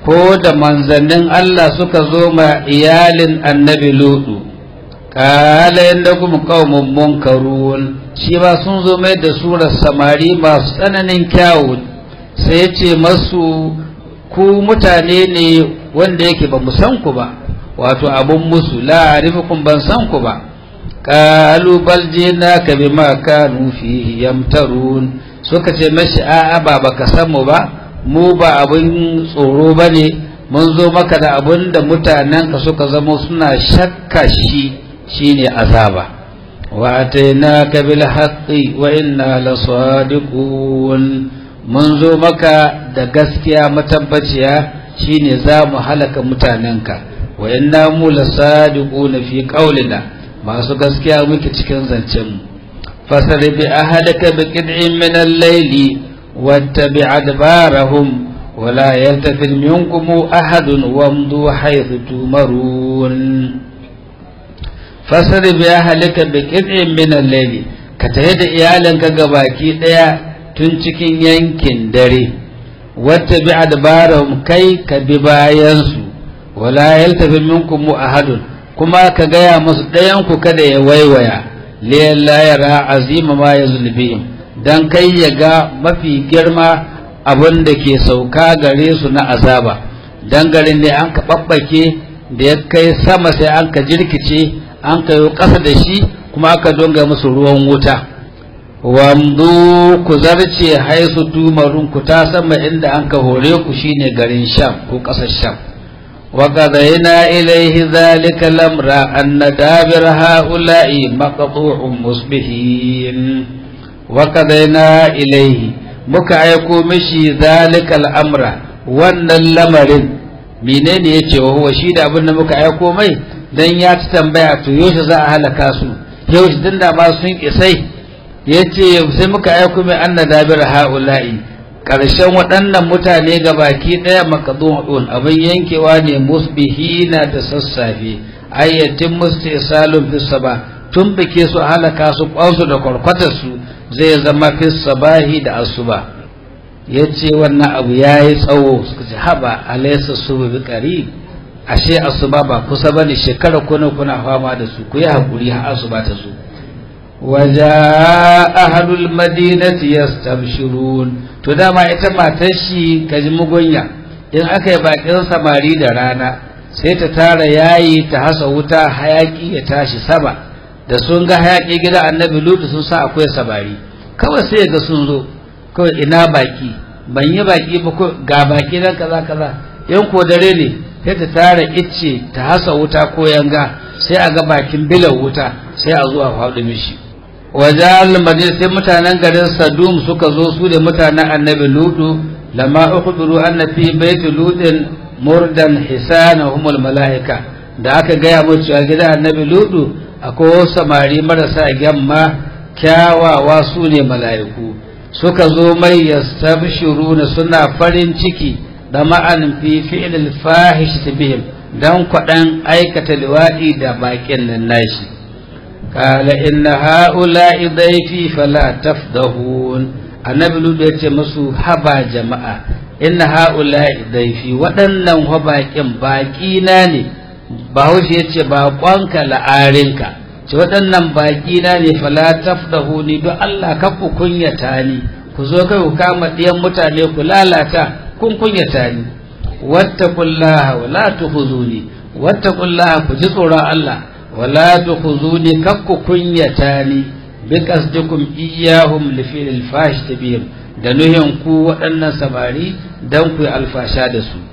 S1: ko da manzannin Allah suka zo ma iyalin annabi lutu kala yadda kuma kawon munkarun shi ba sun zo mai da surar samari masu tsananin kyawu sai ya ce masu ku mutane ne wanda yake ba san ku ba wato abun musu la'arifikun ban san ku ba kalu bal jinaka bima kanu fihi yamtarun suka ce mashi a'a ba baka san mu ba mu ba abin tsoro bane mun zo maka da abin da mutanen ka suka zama suna shakka shi shine azaba wa atainaka bil haqqi wa inna lasadiqun mun zo maka da gaskiya matabbaciya shine za mu halaka mutanenka wa inna mu lasadiquna fi qaulina masu gaskiya muke cikin zancen mu fasar bi ahadaka bi qid'in min al-layli wattabi' adbarahum ولا يلتفت منكم أحد وامضوا حيث تمرون فسر بأهلك بقطع من الليل كتهد إيالك قباكي ديا تنشكين ينكن دري واتبع أدبارهم كي كبباينسو ولا يلتفت منكم أحد كما كغايا مصدينكو كده يويويا ليلا يرى عظيم ما يزل بهم dan kai ya ga mafi girma abin da ke sauka gare su na azaba dan garin ne an ka babbake da ya kai sama sai an ka jirkice an ka yi ƙasa da shi kuma aka donga musu ruwan wuta wamdu ku zarce haisu tumarun ku ta sama inda an ka hore ku shine garin sham ko ƙasar sham wa qadayna ilayhi dhalika lamra anna dabir haula'i maqtu'un musbihin wa qadayna ilayhi muka aiko mishi zalikal amra wannan lamarin menene yace wa huwa shi da abin da muka aiko mai dan ya ta tambaya to yaushe za a halaka su yaushe din da ma sun isai yace sai muka aiko mai anna dabir haula'i karshen waɗannan mutane ga baki ɗaya makadun abin yankewa ne musbihina da sassafe ayyatin mustisalun fi saba tun bike su halaka su kwansu da kwarkwatar su zai zama fi sabahi da asuba ya ce wannan abu ya yi tsawo suka ce haɓa alaisa su bi ƙari ashe asuba ba kusa ba ne shekara kuna kuna fama da su ku yi haƙuri har asuba ta zo waja ahadul madinati yastabshirun to dama ita matar shi kaji mugunya in aka yi bakin samari da rana sai ta tara yayi ta hasa wuta hayaki ya tashi sama da sun ga hayaƙi gida annabi lutu sun sa akwai sabari kawai sai ga sun zo kawai ina baki ban yi baki ba ko ga baki nan kaza kaza yan ko dare ne sai ta tara icce ta hasa wuta ko yanga sai a ga bakin bilan wuta sai a zuwa faɗi mishi wajen madina sai mutanen garin sadum suka zo su da mutanen annabi lutu lama ukhbiru anna fi baiti lutin murdan hisana humul malaika da aka gaya mu cewa gidan annabi lutu akwai samari marasa gyamma kyawawa su ne mala'iku suka zo mai yastabshiruna suna farin ciki da ma'an fi fi'l fahish bihim dan kwadan aikata liwadi da bakin nan nashi qala inna ha'ula'i dayfi fala tafdahun annabi lutu yace musu haba jama'a inna ha'ula'i dayfi waɗannan baƙin baƙi na ne bahaushe ya ce baƙonka la'arinka ce waɗannan baƙi na ne fala tafdahu ni don Allah ka ku kunyata ni ku zo kai ku kama ɗiyan mutane ku lalata kun kunyata ni wattaqullaha wa la tukhuzuni wattaqullaha ku ji tsoron Allah wa la tukhuzuni kak ku kunyata ni bi qasdikum iyyahum li fil fash tabiyim da nuhin ku waɗannan samari dan ku yi alfasha da su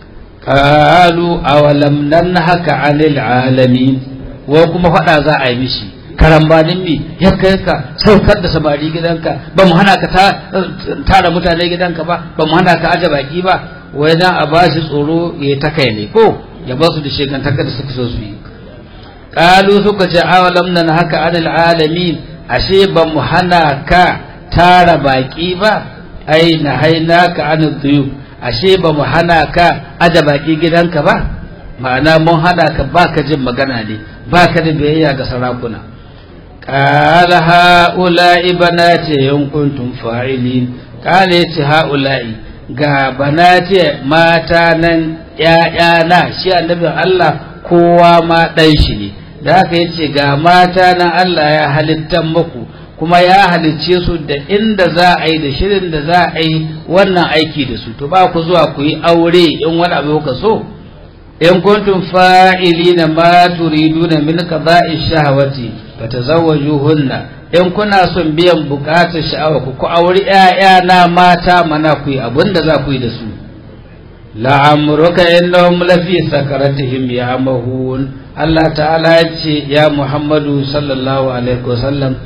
S1: qalu awalam nanhaka 'anil 'alamin wa kuma faɗa za a yi mishi karambanin mi ya kai ka saukar da samari gidanka ba mu hana ka tara mutane gidanka ba ba mu hana ka aje baki ba wai dan a ba shi tsoro ya ta kai ne ko ya ba su da shegantaka da suka so su yi qalu suka ce awalam nan haka anil alamin ashe ba mu hana ka tara baki ba ai na haina ka anil duyub ashe ba mu hana ka aje baki gidanka ba ma'ana mun hana ka baka jin magana ne baka da biyayya ga sarakuna qala haula'i banati in kuntum fa'ilin qala yace haula'i ga banati mata nan ‘ya'yana shi annabin Allah kowa ma ɗan shi ne da haka yace ga mata nan Allah ya halittan muku kuma ya halicce su da inda za a yi da shirin da za a yi wannan aiki da su to ba ku zuwa ku yi aure in wani abu ka so in kuntum fa'ilina ma turiduna min qada'i shahawati fatazawwajuhunna in kuna son biyan bukatar sha'awa ku ku auri ƴaƴa na mata mana ku yi abinda za ku yi da su la'amruka innahum lafi sakaratihim ya mahun Allah ta'ala ya ce ya Muhammadu sallallahu alaihi wasallam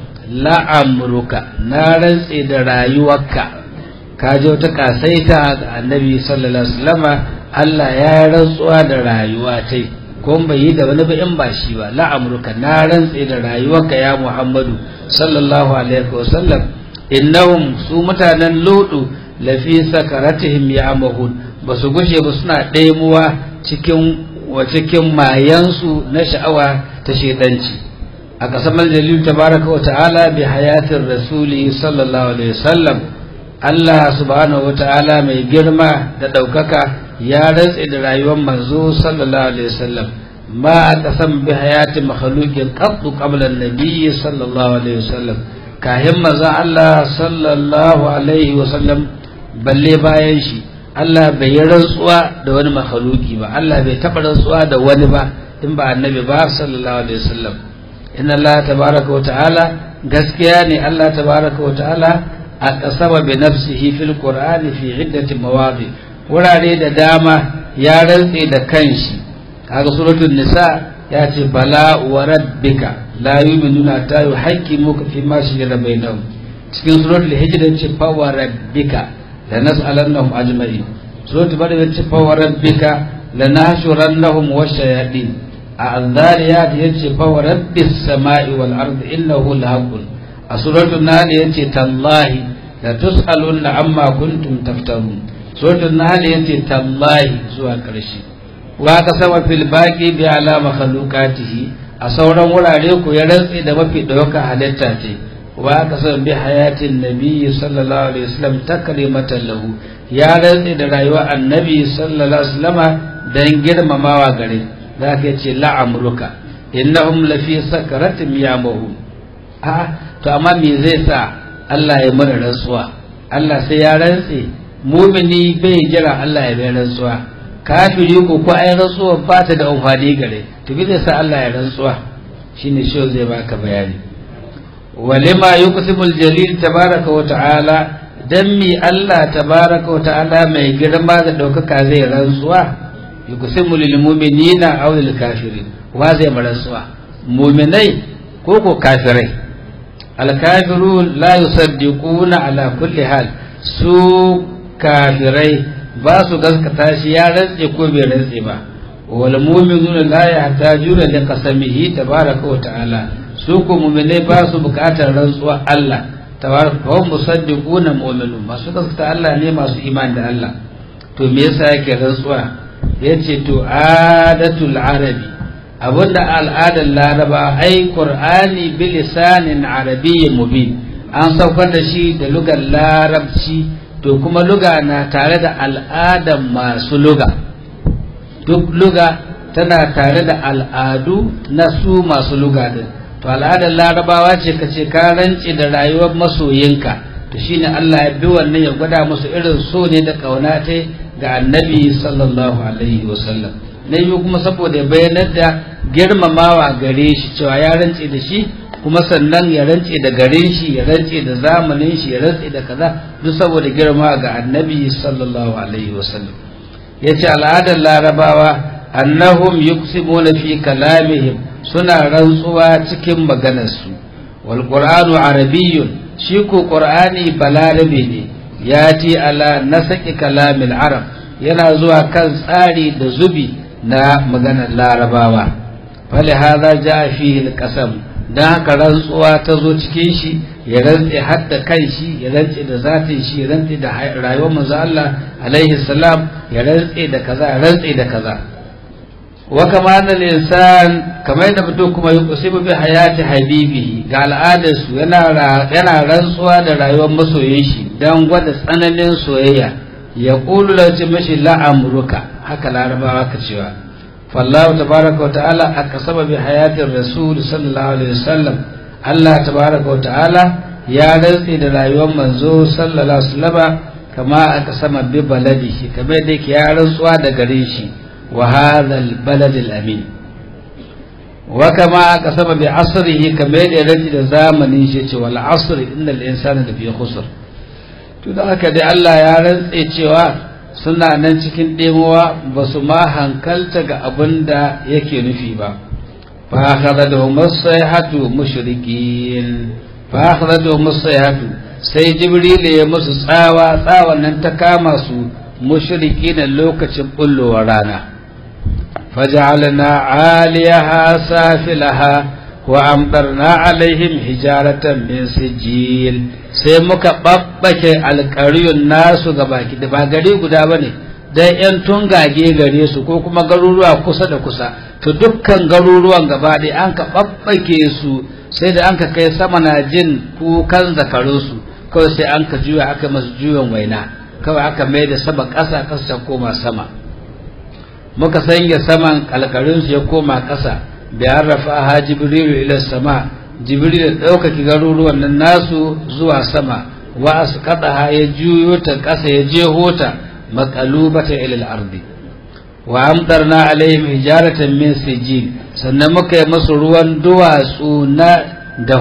S1: la'amruka na rantse da rayuwarka ka je wata kasaita ga annabi sallallahu alaihi wasallama Allah ya rantsuwa da rayuwa tai ko bai yi da wani ba in ba shi ba la'amruka na rantse da rayuwarka ya Muhammadu sallallahu alaihi wasallam innahum su mutanen ludu lafi sakaratihim ya'mahun ba su gushe ba suna ɗaimuwa cikin wa cikin mayansu na sha'awa ta shedanci a ƙasar jalil tabaraka wa ta'ala bi hayatin rasuli sallallahu alaihi wasallam Allah subhanahu wa ta'ala mai girma da ɗaukaka ya rantse da rayuwar manzo sallallahu alaihi wasallam ma qasam bi hayati makhluqin qattu qabla an-nabiy sallallahu alaihi wasallam kahin manzo Allah sallallahu alaihi wasallam balle bayan shi Allah bai yi rantsuwa da wani makhluki ba Allah bai taɓa rantsuwa da wani ba in ba annabi ba sallallahu alaihi wasallam inna Allah tabaraka wa ta'ala gaskiya ne Allah tabaraka wa ta'ala a kasaba bi nafsihi fil qur'ani fi iddati mawadi wurare da dama ya rantse da kanshi kaga suratul nisa ya ce bala wa rabbika la yu'minuna ta yuhaqqimuka fi ma shajara bainahum cikin suratul hijr ya ce fa wa rabbika lanas'alannahum ajma'in suratul baqara ya ce fa wa rabbika lanahshurannahum washayadin a anzariyat ya ce fa wa rabbis sama'i wal ardi innahu lahaqqun a suratul nahl ya ce tallahi la tus'alunna amma kuntum taftarun suratul nahl yace tallahi zuwa karshe wa kasama fil baqi bi ala makhluqatihi a sauran wurare ku ya rantsi da mafi dauka halitta ce wa kasama bi hayatin nabi sallallahu alaihi wasallam takrimatan lahu ya rantsi da rayuwar annabi sallallahu alaihi wasallama dan girmamawa gare zaka yace la'amruka innahum lafi sakaratin yamahu a to amma me zai sa Allah ya mana rantsuwa Allah sai ya rantse mumini bai jira Allah ya bai rantsuwa kafiri ko ko ai rantsuwa ba ta da amfani gare to bi zai sa Allah ya rantsuwa shine shi zai baka bayani walima yuqsimu aljalil tabaraka wa ta'ala dan mi Allah tabaraka wa ta'ala mai girma da daukaka zai rantsuwa yuqsimu lil mu'minina aw lil kafirin wa zai rantsuwa mu'minai ko ko kafirai alkafirun la yusaddiquna ala kulli hal su kafirai ba su gaskata shi ya rantse ko bai rantse ba wal mu'minuna la yahtajuna li qasamihi tabaraka wa ta'ala su ko mu'minai ba su bukatar rantsuwa Allah tabaraka wa musaddiquna mu'minun masu gaskata Allah ne masu imani da Allah to me yasa yake rantsuwa yace to adatul arabi abinda al'adar laraba ai qur'ani bi lisanin arabiyyin mubin an saukar da shi da lugar larabci to kuma luga na tare da al'adar masu luga duk luga tana tare da al'adu na su masu luga din to al'adar larabawa ce ka ce ka rance da rayuwar masoyinka to shine Allah ya bi wannan ya gwada musu irin so ne da kauna ta ga annabi sallallahu alaihi wasallam na biyu kuma saboda ya bayanar da girmamawa gare shi cewa ya rantse da shi kuma sannan ya rantse da garin shi ya rantse da zamanin shi ya rantse da kaza duk saboda girma ga annabi sallallahu alaihi wasallam yace al'adar larabawa annahum yuqsimuna fi kalamihim suna rantsuwa cikin maganarsu wal qur'anu arabiyyun shi ko qur'ani balarabe ne yati ala nasaki kalamil arab yana zuwa kan tsari da zubi na maganar larabawa fali haza ja fihi alqasam dan haka rantsuwa ta zo cikin shi ya rantse har da kan shi ya rantse da zatin shi ya rantse da rayuwar manzo Allah alaihi salam ya rantse da kaza ya rantse da kaza wa kama annal insan kamar yadda mutum kuma ya kusibu bi hayati habibihi ga al'adar su yana yana rantsuwa da rayuwar masoyin shi dan gwada tsananin soyayya ya ƙulu da ce mashi la'amuruka haka larabawa ka cewa fallahu tabaraka wa ta'ala a kasaba bi hayatin rasul sallallahu alaihi wasallam Allah tabaraka wa ta'ala ya rantse da rayuwar manzo sallallahu alaihi wasallam kama aka sama bi baladihi kamar da yake ya rantsuwa da gare shi wa hadha al balad al amin wa kama aka sama bi asrihi kamar da rantse da zamanin shi ce wal asr innal insana lafi khusr to da haka dai Allah ya rantse cewa suna nan cikin ɗemowa ba su ma hankalta ga abin da yake nufi ba fa akhadha da musaihatu mushrikin fa akhadha da musaihatu sai jibril ya musu tsawa tsawan nan ta kama su mushriki na lokacin bullowar rana faj'alna 'aliyaha safilaha wa amtarna alaihim hijaratan min sijil sai muka babbake alƙaryun nasu ga baki da ba gari guda bane dan yan tungage gare su ko kuma garuruwa kusa da kusa to dukkan garuruwan gaba ɗaya an ka babbake su sai da an ka kai sama na jin kukan zakarun su kawai sai an ka juya aka masu juyan waina kawai aka mai da sama ƙasa ƙasa ta koma sama muka sanya saman alƙarin su ya koma ƙasa da rafa ha jibrilu ila sama jibril da ɗaukaki garuruwan nan nasu zuwa sama wa asqataha ya juyo ta ƙasa ya jeho ta maqalubata ila al-ardi wa amtarna alaihim hijaratan min sijil sannan muka yi musu ruwan duwatsu na da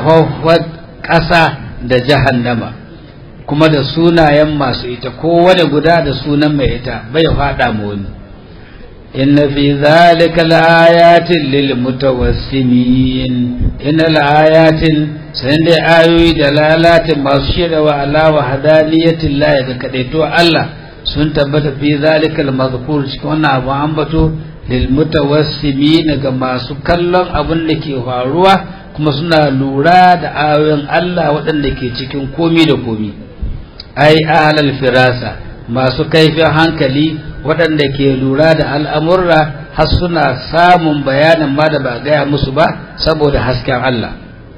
S1: ƙasa da jahannama kuma da sunayen masu ita kowane guda da sunan mai ita bai faɗa mu wani inna fi zalika laayatin lil mutawassimin inna laayatin sai dai ayoyi da lalatin masu shirya wa ala wa hadaniyatin la ga kadaito Allah sun tabbata fi zalika al mazkur cikin wannan abu ambato lil mutawassimin ga masu kallon abin da ke faruwa kuma suna lura da ayoyin Allah waɗanda ke cikin komi da komi ai ahlal firasa masu kaifin hankali waɗanda ke lura da al'amurra har suna samun bayanin ma da ba gaya musu ba saboda hasken Allah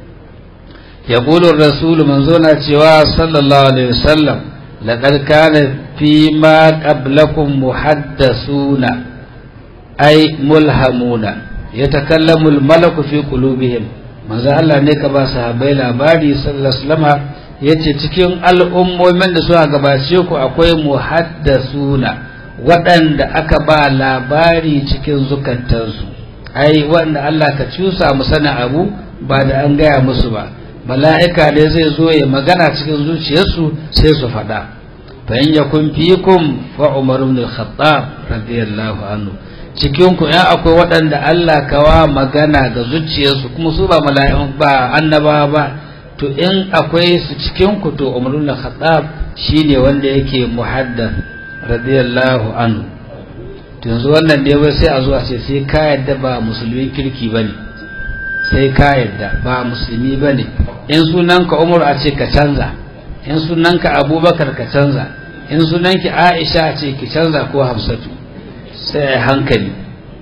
S1: ya ƙulun rasulu manzo na cewa sallallahu alaihi wasallam laƙar kana fi ma ƙablakun muhaddasuna ai mulhamuna ya takallamul malaku fi qulubihim manzo Allah ne ka ba sahabbai labari sallallahu alaihi wasallam yace cikin al'ummomin da suka gabace ku akwai muhaddasuna waɗanda aka ba labari cikin zukatansu ai wanda Allah ka cusa mu sana abu ba da an gaya musu ba mala'ika ne zai zo ya magana cikin zuciyarsu sai su faɗa fa in yakun fikum fa umar ibn al-khattab radiyallahu anhu cikin ku ya akwai waɗanda Allah kawa magana ga zuciyarsu kuma su ba mala'ikun ba annaba ba to in akwai su cikin ku to umar ibn al-khattab shine wanda yake muhaddath radiyallahu anhu yanzu wannan ne wai sai a zuwa ce sai ka yadda ba musulmin kirki ba ne sai ka yadda ba musulmi ba ne in sunanka umar a ce ka canza in sunanka abubakar ka canza in sunanki aisha a ce ki canza ko hafsatu sai a hankali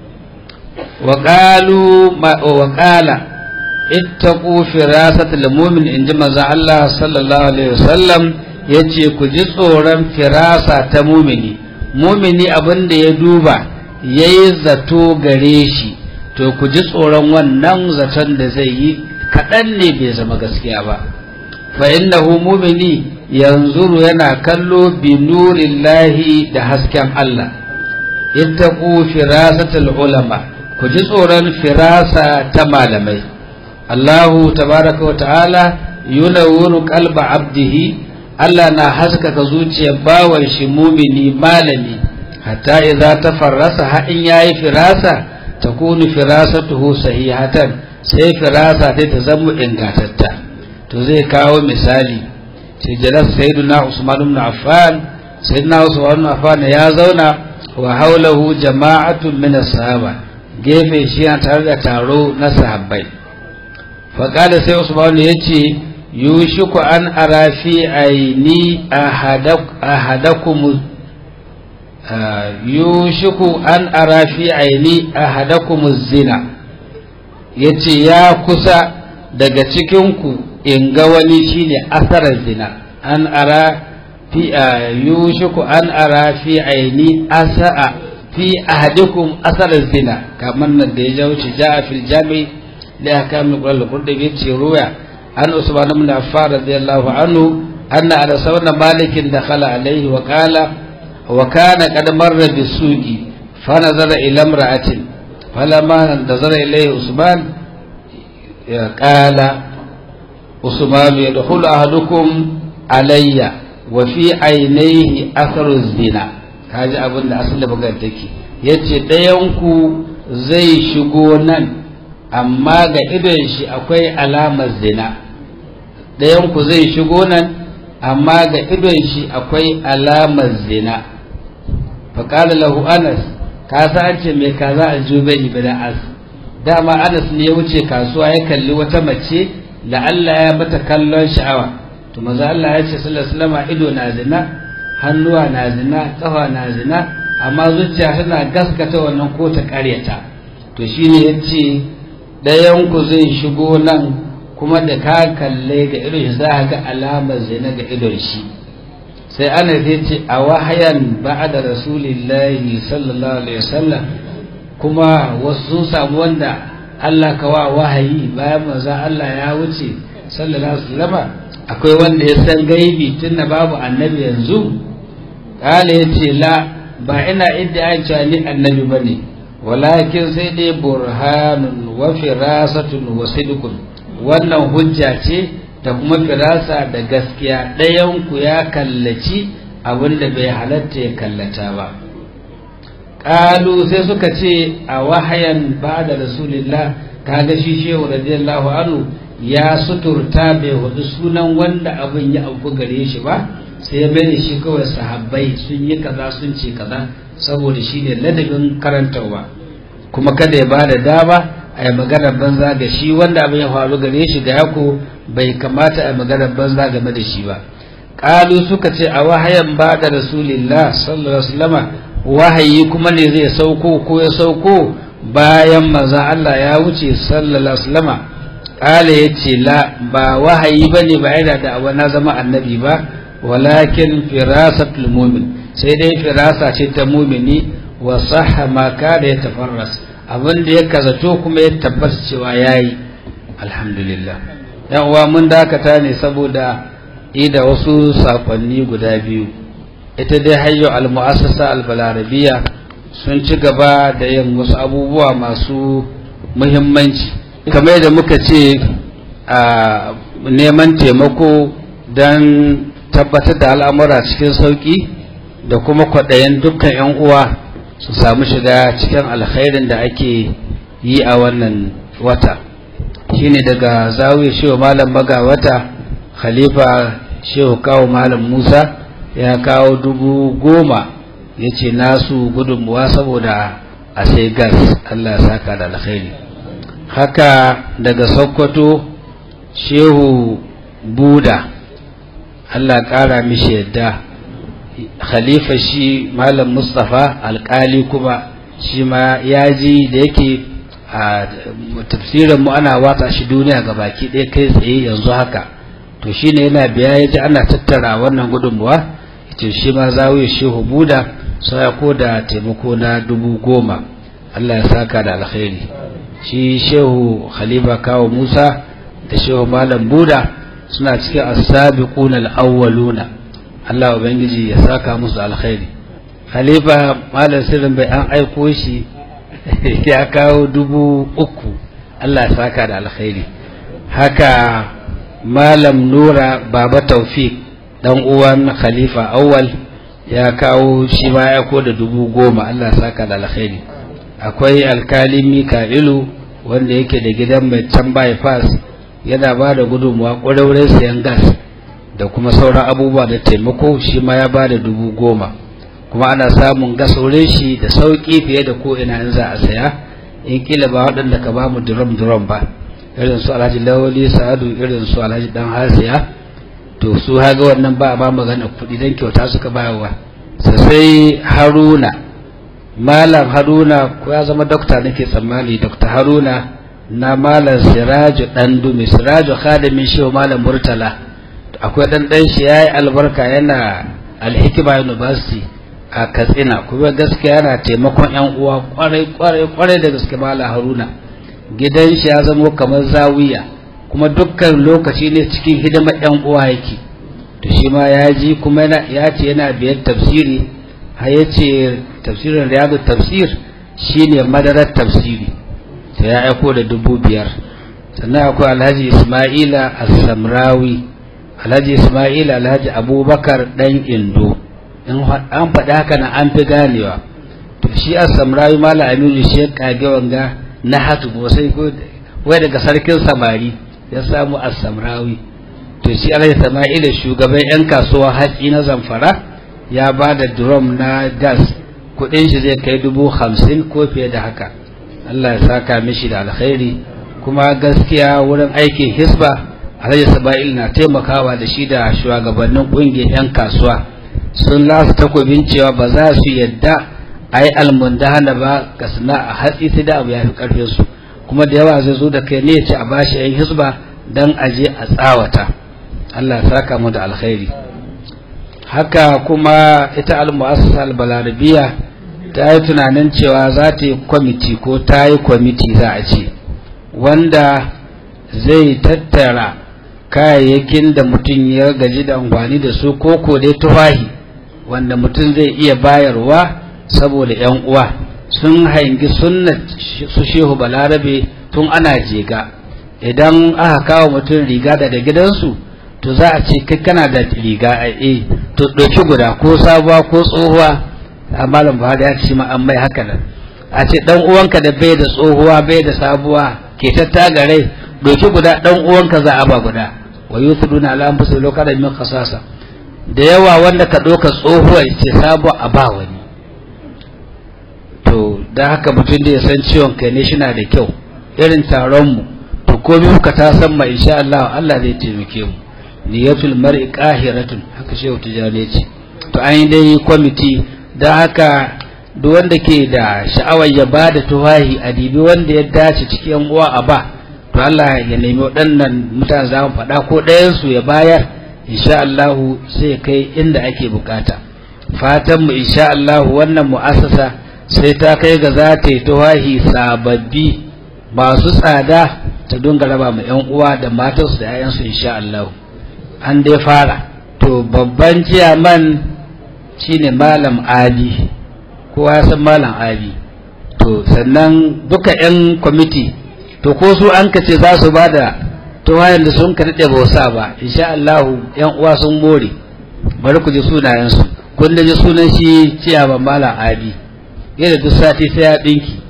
S1: wa ƙala ittaqu firasatul mu'min inji manzo Allah sallallahu alaihi wasallam ya ce ku ji tsoron firasa ta mumini mumini abin da ya duba ya yi zato gare shi to ku ji tsoron wannan zaton da zai yi kaɗan ne bai zama gaskiya ba fa innahu mumini yanzuru yana kallo bi nurillahi da hasken Allah ittaqu firasatul ulama ku ji tsoron firasa ta malamai Allahu tabaraka wa ta'ala yunawwiru qalba abdihi Allah na haskaka zuciyar bawan shi mumini malami hatta idza tafarrasa ha in yayi firasa takunu firasatuhu sahihatan sai firasa ta ta zama ingantatta to zai kawo misali sai jalas sayyiduna Usman ibn Affan sayyiduna Usman ibn Affan ya zauna wa haulahu jama'atun min as-sahaba gefe shi yana tare da taro na sahabbai fa kada sai Usman ya ce yushiku an ara fi aini ahadakum yushiku an ara fi aini ahadakum zina yace ya kusa daga cikinku in ga wani shine asarar zina an ara fi yushiku an ara fi aini asa'a fi ahadikum asar zina kamar nan da ya jawo ci ja'a fil jami da aka min qur'an qur'ani ce ruya an usman ibn affan radiyallahu anhu anna ala sawana malikin dakhala alayhi wa qala wa kana qad marra bisuqi fa nazara ila imra'atin falamma nazara ilayhi usman ya qala usman yadkhulu ahadukum alayya wa fi ainihi atharu zina kaji abin da asali bugar take yace ɗayan ku zai shigo nan amma ga idon shi akwai alamar zina ɗayan ku zai shigo nan amma ga idon shi akwai alamar zina faƙala lahu anas ka sa an ce mai kaza a jubani bin as dama anas ne ya wuce kasuwa ya kalli wata mace la'alla ya mata kallon sha'awa to maza Allah ya ce sallallahu alaihi ido na zina hannuwa na zina kafa na zina amma zuciya tana gaskata wannan ko ta karyata to shine yace dayan ku zai shigo nan kuma da ka kalle ga idon shi za ga alamar zina ga idon shi sai ana zai ce a wahayan ba'da rasulillahi sallallahu alaihi wasallam kuma wasu sun samu wanda Allah ka wa wahayi bayan manzo Allah ya wuce sallallahu alaihi wasallam akwai wanda ya san gaibi tunda babu annabi yanzu kale yace la ba ina idda cewa ni annabi bane walakin sai dai burhanun wa firasatun wa sidqun wannan hujja ce da kuma firasa da gaskiya ɗayan ku ya kallaci abinda bai halatta ya kallata ba qalu sai suka ce a wahayan ba da rasulillah kaga shi shehu radiyallahu anhu ya suturta bai hudu sunan wanda abin ya auku gare shi ba sai ya bane shi kawai sahabbai sun yi kaza sun ce kaza saboda shi ne ladabin karantarwa kuma kada ya ba da dama a yi maganar banza ga shi wanda abin ya faru gare shi ga yako bai kamata a yi maganar banza game da shi ba ƙalu suka ce a wahayan ba da rasulillah sallallahu alaihi wasallama wahayi kuma ne zai sauko ko ya sauko bayan manzon Allah ya wuce sallallahu alaihi wasallama kala yace la ba wahayi bane ba yana da awa na zama annabi ba walakin firasatul mu'min sai dai firasa ce ta mu'mini wa sahha ma kada ya tafarras abin da ya kazato kuma ya tabbata cewa yayi alhamdulillah yan uwa mun dakata ne saboda ida wasu sakonni guda biyu ita dai hayyo al-mu'assasa al-balarabiya sun ci gaba da yin wasu abubuwa masu muhimmanci kamar yadda muka ce a neman taimako don tabbatar da al'amura cikin sauƙi da kuma kwaɗayen dukkan 'yan uwa su samu shiga cikin alkhairin da ake yi a wannan wata shine daga zawiya shehu malam maga wata khalifa shehu kawo malam musa ya kawo dubu goma ya ce nasu gudunmuwa saboda a sai gas allah ya saka da alkhairi haka daga sokoto shehu buda allah ƙara mishi yadda khalifa shi malam mustapha alkali kuma shi ma ya ji da yake a tafsirin mu ana watsa shi duniya ga baki ɗaya kai tsaye yanzu haka to shine yana biya ya ji ana tattara wannan gudunmuwa ce shi ma zawiya shehu buda sai ko da taimako na dubu goma allah ya saka da alkhairi shi shehu khalifa kawo musa da shehu malam buda suna cikin asabiqun al-awwaluna Allah ubangiji ya saka musu alkhairi khalifa malam sirrin bai an aiko shi ya kawo dubu uku Allah ya saka da alkhairi haka malam nura baba taufik dan uwan khalifa awwal ya kawo shi ma ya ko da dubu goma Allah ya saka da alkhairi akwai alkali mika'ilu wanda yake da gidan mai can bypass yana ba da gudunmuwa ƙwararren sayan gas da kuma sauran abubuwa da taimako shi ma ya ba da dubu goma kuma ana samun gas wurin shi da sauƙi fiye da ko ina in za a saya in kila ba waɗanda ka ba mu durom durom ba irin su alhaji lawali sa'adu irin su alhaji dan hasiya to su haga wannan ba a ba magana kuɗi don kyauta suka bayarwa sai haruna malam haruna ko ya zama dokta nake tsammani dokta haruna na malam siraju dan dumi siraju khadimin shi malam murtala akwai dan dan shi yayi albarka yana alhikima university a katsina kuma gaskiya yana taimakon yan uwa kwarai kwarai kwarai da gaske mala haruna gidan shi ya zama kamar zawiya kuma dukkan lokaci ne cikin hidimar yan uwa yake to shi ma ya ji kuma ya ce yana biyar tafsiri har ya ce tafsirin riyadu tafsir shine madarar tafsiri ta ya aiko da dubu biyar sannan akwai alhaji ismaila as-samrawi alhaji ismaila alhaji abubakar dan indo in an faɗi haka na an fi ganewa to shi as-samrawi mala aminu shi ya kage wanga na hatu ba sai ko wai daga sarkin samari ya samu as-samrawi to shi alhaji ismaila shugaban yan kasuwa hatsi na zamfara ya ba da drum na gas kudin shi zai kai dubu hamsin ko fiye da haka Allah ya saka mishi da alkhairi kuma gaskiya wurin aikin hisba alhaji saba'il na taimakawa da shi da shugabannin kungiyar 'yan kasuwa sun lasu takobin cewa ba za su yadda a yi almundahana ba ga sana'a hatsi sai da abu ya fi karfinsu kuma da yawa zai zo da kai ne ya ce a bashi 'yan hisba don aje a tsawata Allah ya saka mu da alkhairi haka kuma ita al-mu'assasa al-balarabiya ta yi tunanin cewa za ta yi kwamiti ko ta yi kwamiti za a ce wanda zai tattara kayayyakin da mutum ya gaji da amfani da su ko ko dai tufahi wanda mutum zai iya bayarwa saboda yan uwa sun hangi sunna su shehu balarabe tun ana jega idan aka kawo mutum riga daga gidansu to za a ce kai kana da riga a e to ɗauki guda ko sabuwa ko tsohuwa a malam buhari ya ce ma an mai haka nan a ce dan uwanka da bai da tsohuwa bai da sabuwa ke tattagare ɗauki guda dan uwanka za a ba guda wa yusuduna ala anfusihim law kana min khasasa da yawa wanda ka ɗauka tsohuwa ce sabuwa a ba wani to da haka mutum da ya san ciwon kai ne shina da kyau irin taron mu to komai muka ta san ma insha Allah Allah zai taimake mu niyatul mar'i qahiratun haka shehu tijani ce to an yi dai kwamiti don haka duk wanda ke da sha'awar ya ba da tuwahi a dibi wanda ya dace cikin uwa a ba to Allah ya nemi waɗannan mutane za mu faɗa ko ɗayansu ya bayar insha Allah sai kai inda ake bukata fatan mu insha Allah wannan mu'assasa sai ta kai ga za ta yi tuwahi sababbi masu tsada ta dunga raba ma 'yan uwa da matansu da 'ya'yansu insha Allah an dai fara to babban ciyaman shine malam ali kowa ya san malam ali to sannan duka 'yan kwamiti to ko su an ka ce za su ba da tuwayen da sun ka daɗe ba sa ba insha Allah yan uwa sun more bari ku ji sunayensu kun da ji sunan shi ciyaman malam ali yadda duk sati sai ya ɗinki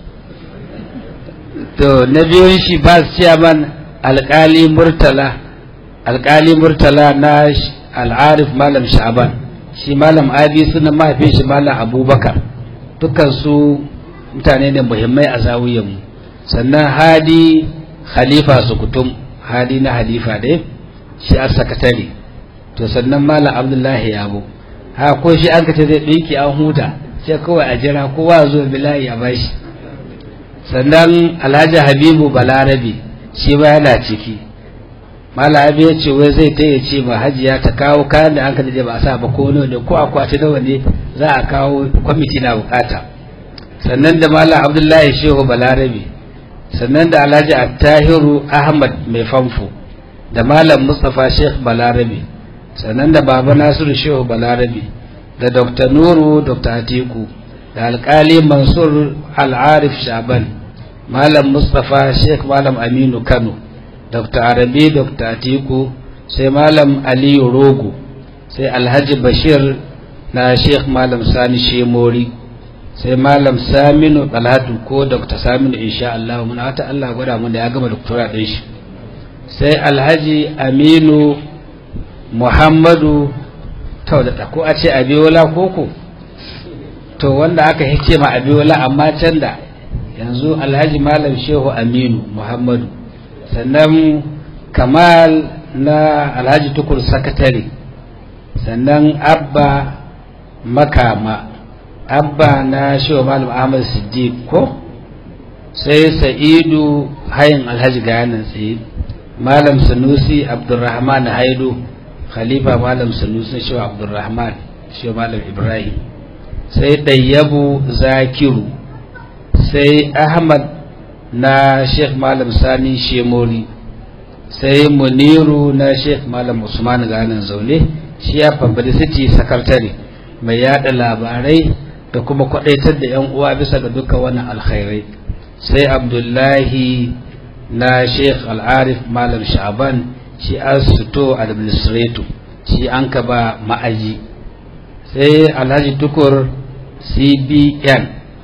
S1: to na biyun shi ba su ciyaman alƙali murtala alƙali murtala na al'arif malam sha'aban shi malam abi suna mahaifin shi malam abubakar dukkan su mutane ne muhimmai a zawuyanmu sannan hadi khalifa sukutum hadi na halifa dai shi a sakatare to sannan malam abdullahi yabo ha ko shi an kace zai ɗinki an huta sai kawai a jira kowa zo bilahi ya bashi sannan alhaji habibu balarabe shi ba yana ciki malami ya ce wai zai taya ce ma hajiya ta kawo kayan da an ka daɗe ba a sa ba ko nawa ne ko akwati nawa ne za a kawo kwamiti na bukata sannan da malam abdullahi shehu balarabe sannan da alhaji attahiru ahmad mai famfo da malam mustapha sheikh balarabe sannan da baba nasiru shehu balarabe da dr nuru dr atiku da alkali mansur al'arif shaban malam mustapha sheikh malam aminu kano dr arabi dr atiku sai malam aliyu rogo sai alhaji bashir na sheikh malam sani shemori sai malam saminu dalhatu ko dr saminu insha Allah muna wata Allah gwada mun da ya gama doktora ɗin shi sai alhaji aminu muhammadu taudata ko a ce abiyola koko to wanda aka hice ma abiyola amma can da yanzu alhaji malam shehu aminu muhammadu sannan kamal na alhaji tukur sakatare sannan abba makama abba na shehu malam ahmad siddiq ko sai sa'idu hayin alhaji gayanan tsaye malam sanusi abdurrahman haidu khalifa malam sanusi na shehu abdurrahman shi malam ibrahim sai ɗayyabu zakiru sai ahmad na sheikh malam sani shemori sai muniru na sheikh malam usman ganin zaune shi ya publicity secretary mai yada labarai da kuma kwadaitar da yan uwa bisa ga dukkan wannan alkhairai sai abdullahi na sheikh al'arif malam sha'ban shi asito administrator shi an ka ba ma'aji sai alhaji tukur cbn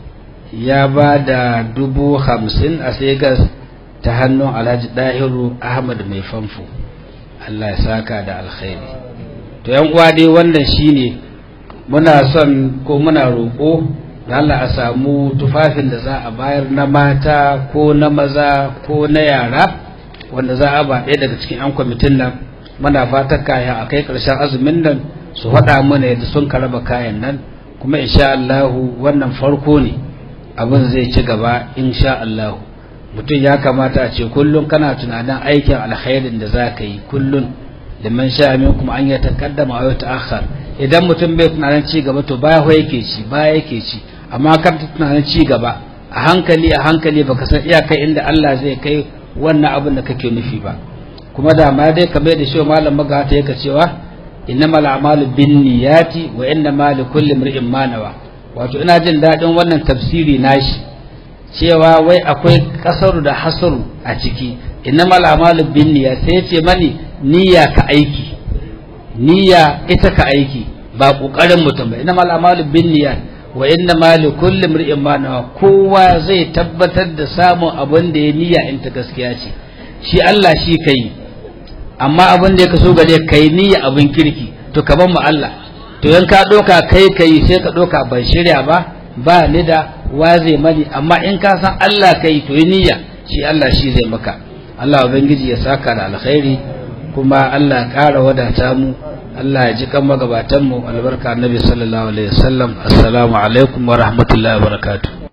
S1: ya ba da dubu hamsin a segas ta hannun alhaji dahiru ahmad mai famfo allah ya saka da alkhairi to yan uwa dai wannan shine muna son ko muna roƙo da Allah a samu tufafin da za a bayar na mata ko na maza ko na yara wanda za a ba ɗaya daga cikin 'yan kwamitin nan muna fatan kaya a kai ƙarshen azumin nan su faɗa mana yadda sun karaba kayan nan kuma insha Allahu wannan farko ne abin zai ci gaba insha Allahu mutum ya kamata a ce kullum kana tunanin aikin alkhairin da za ka yi kullum liman sha minkum an ya taqaddama aw ta'akhkhar idan mutum bai tunanin ci gaba to baya yake ci baya yake ci amma kan tunanin ci gaba a hankali a hankali baka san iyakar inda Allah zai kai wannan abin da kake nufi ba kuma da ma dai kamar da shi malam magata yake cewa innamal a'malu binniyati wa innamal likulli imrin ma nawa wato ina jin dadin wannan tafsiri nashi cewa wai akwai kasaru da hasaru a ciki innamal a'malu binniyati sai ce mani niyya ka aiki niyya ita ka aiki ba kokarin mutum ba innamal a'malu binniyat wa innamal likulli imrin ma nawa kowa zai tabbatar da samun abin da ya niyya in ta gaskiya ce shi Allah shi kai amma abin da ya kaso gare kai niyya abin kirki to ka ban mu Allah to yan ka doka kai kai sai ka doka ban shirya ba ba ni da wa zai mani amma in ka san Allah kai to yi niyya shi Allah shi zai maka Allah ubangiji ya saka da alkhairi kuma Allah ya ƙara wadata mu Allah ya ji kan magabatan mu albarka annabi sallallahu alaihi wasallam assalamu alaikum wa rahmatullahi wa barakatuh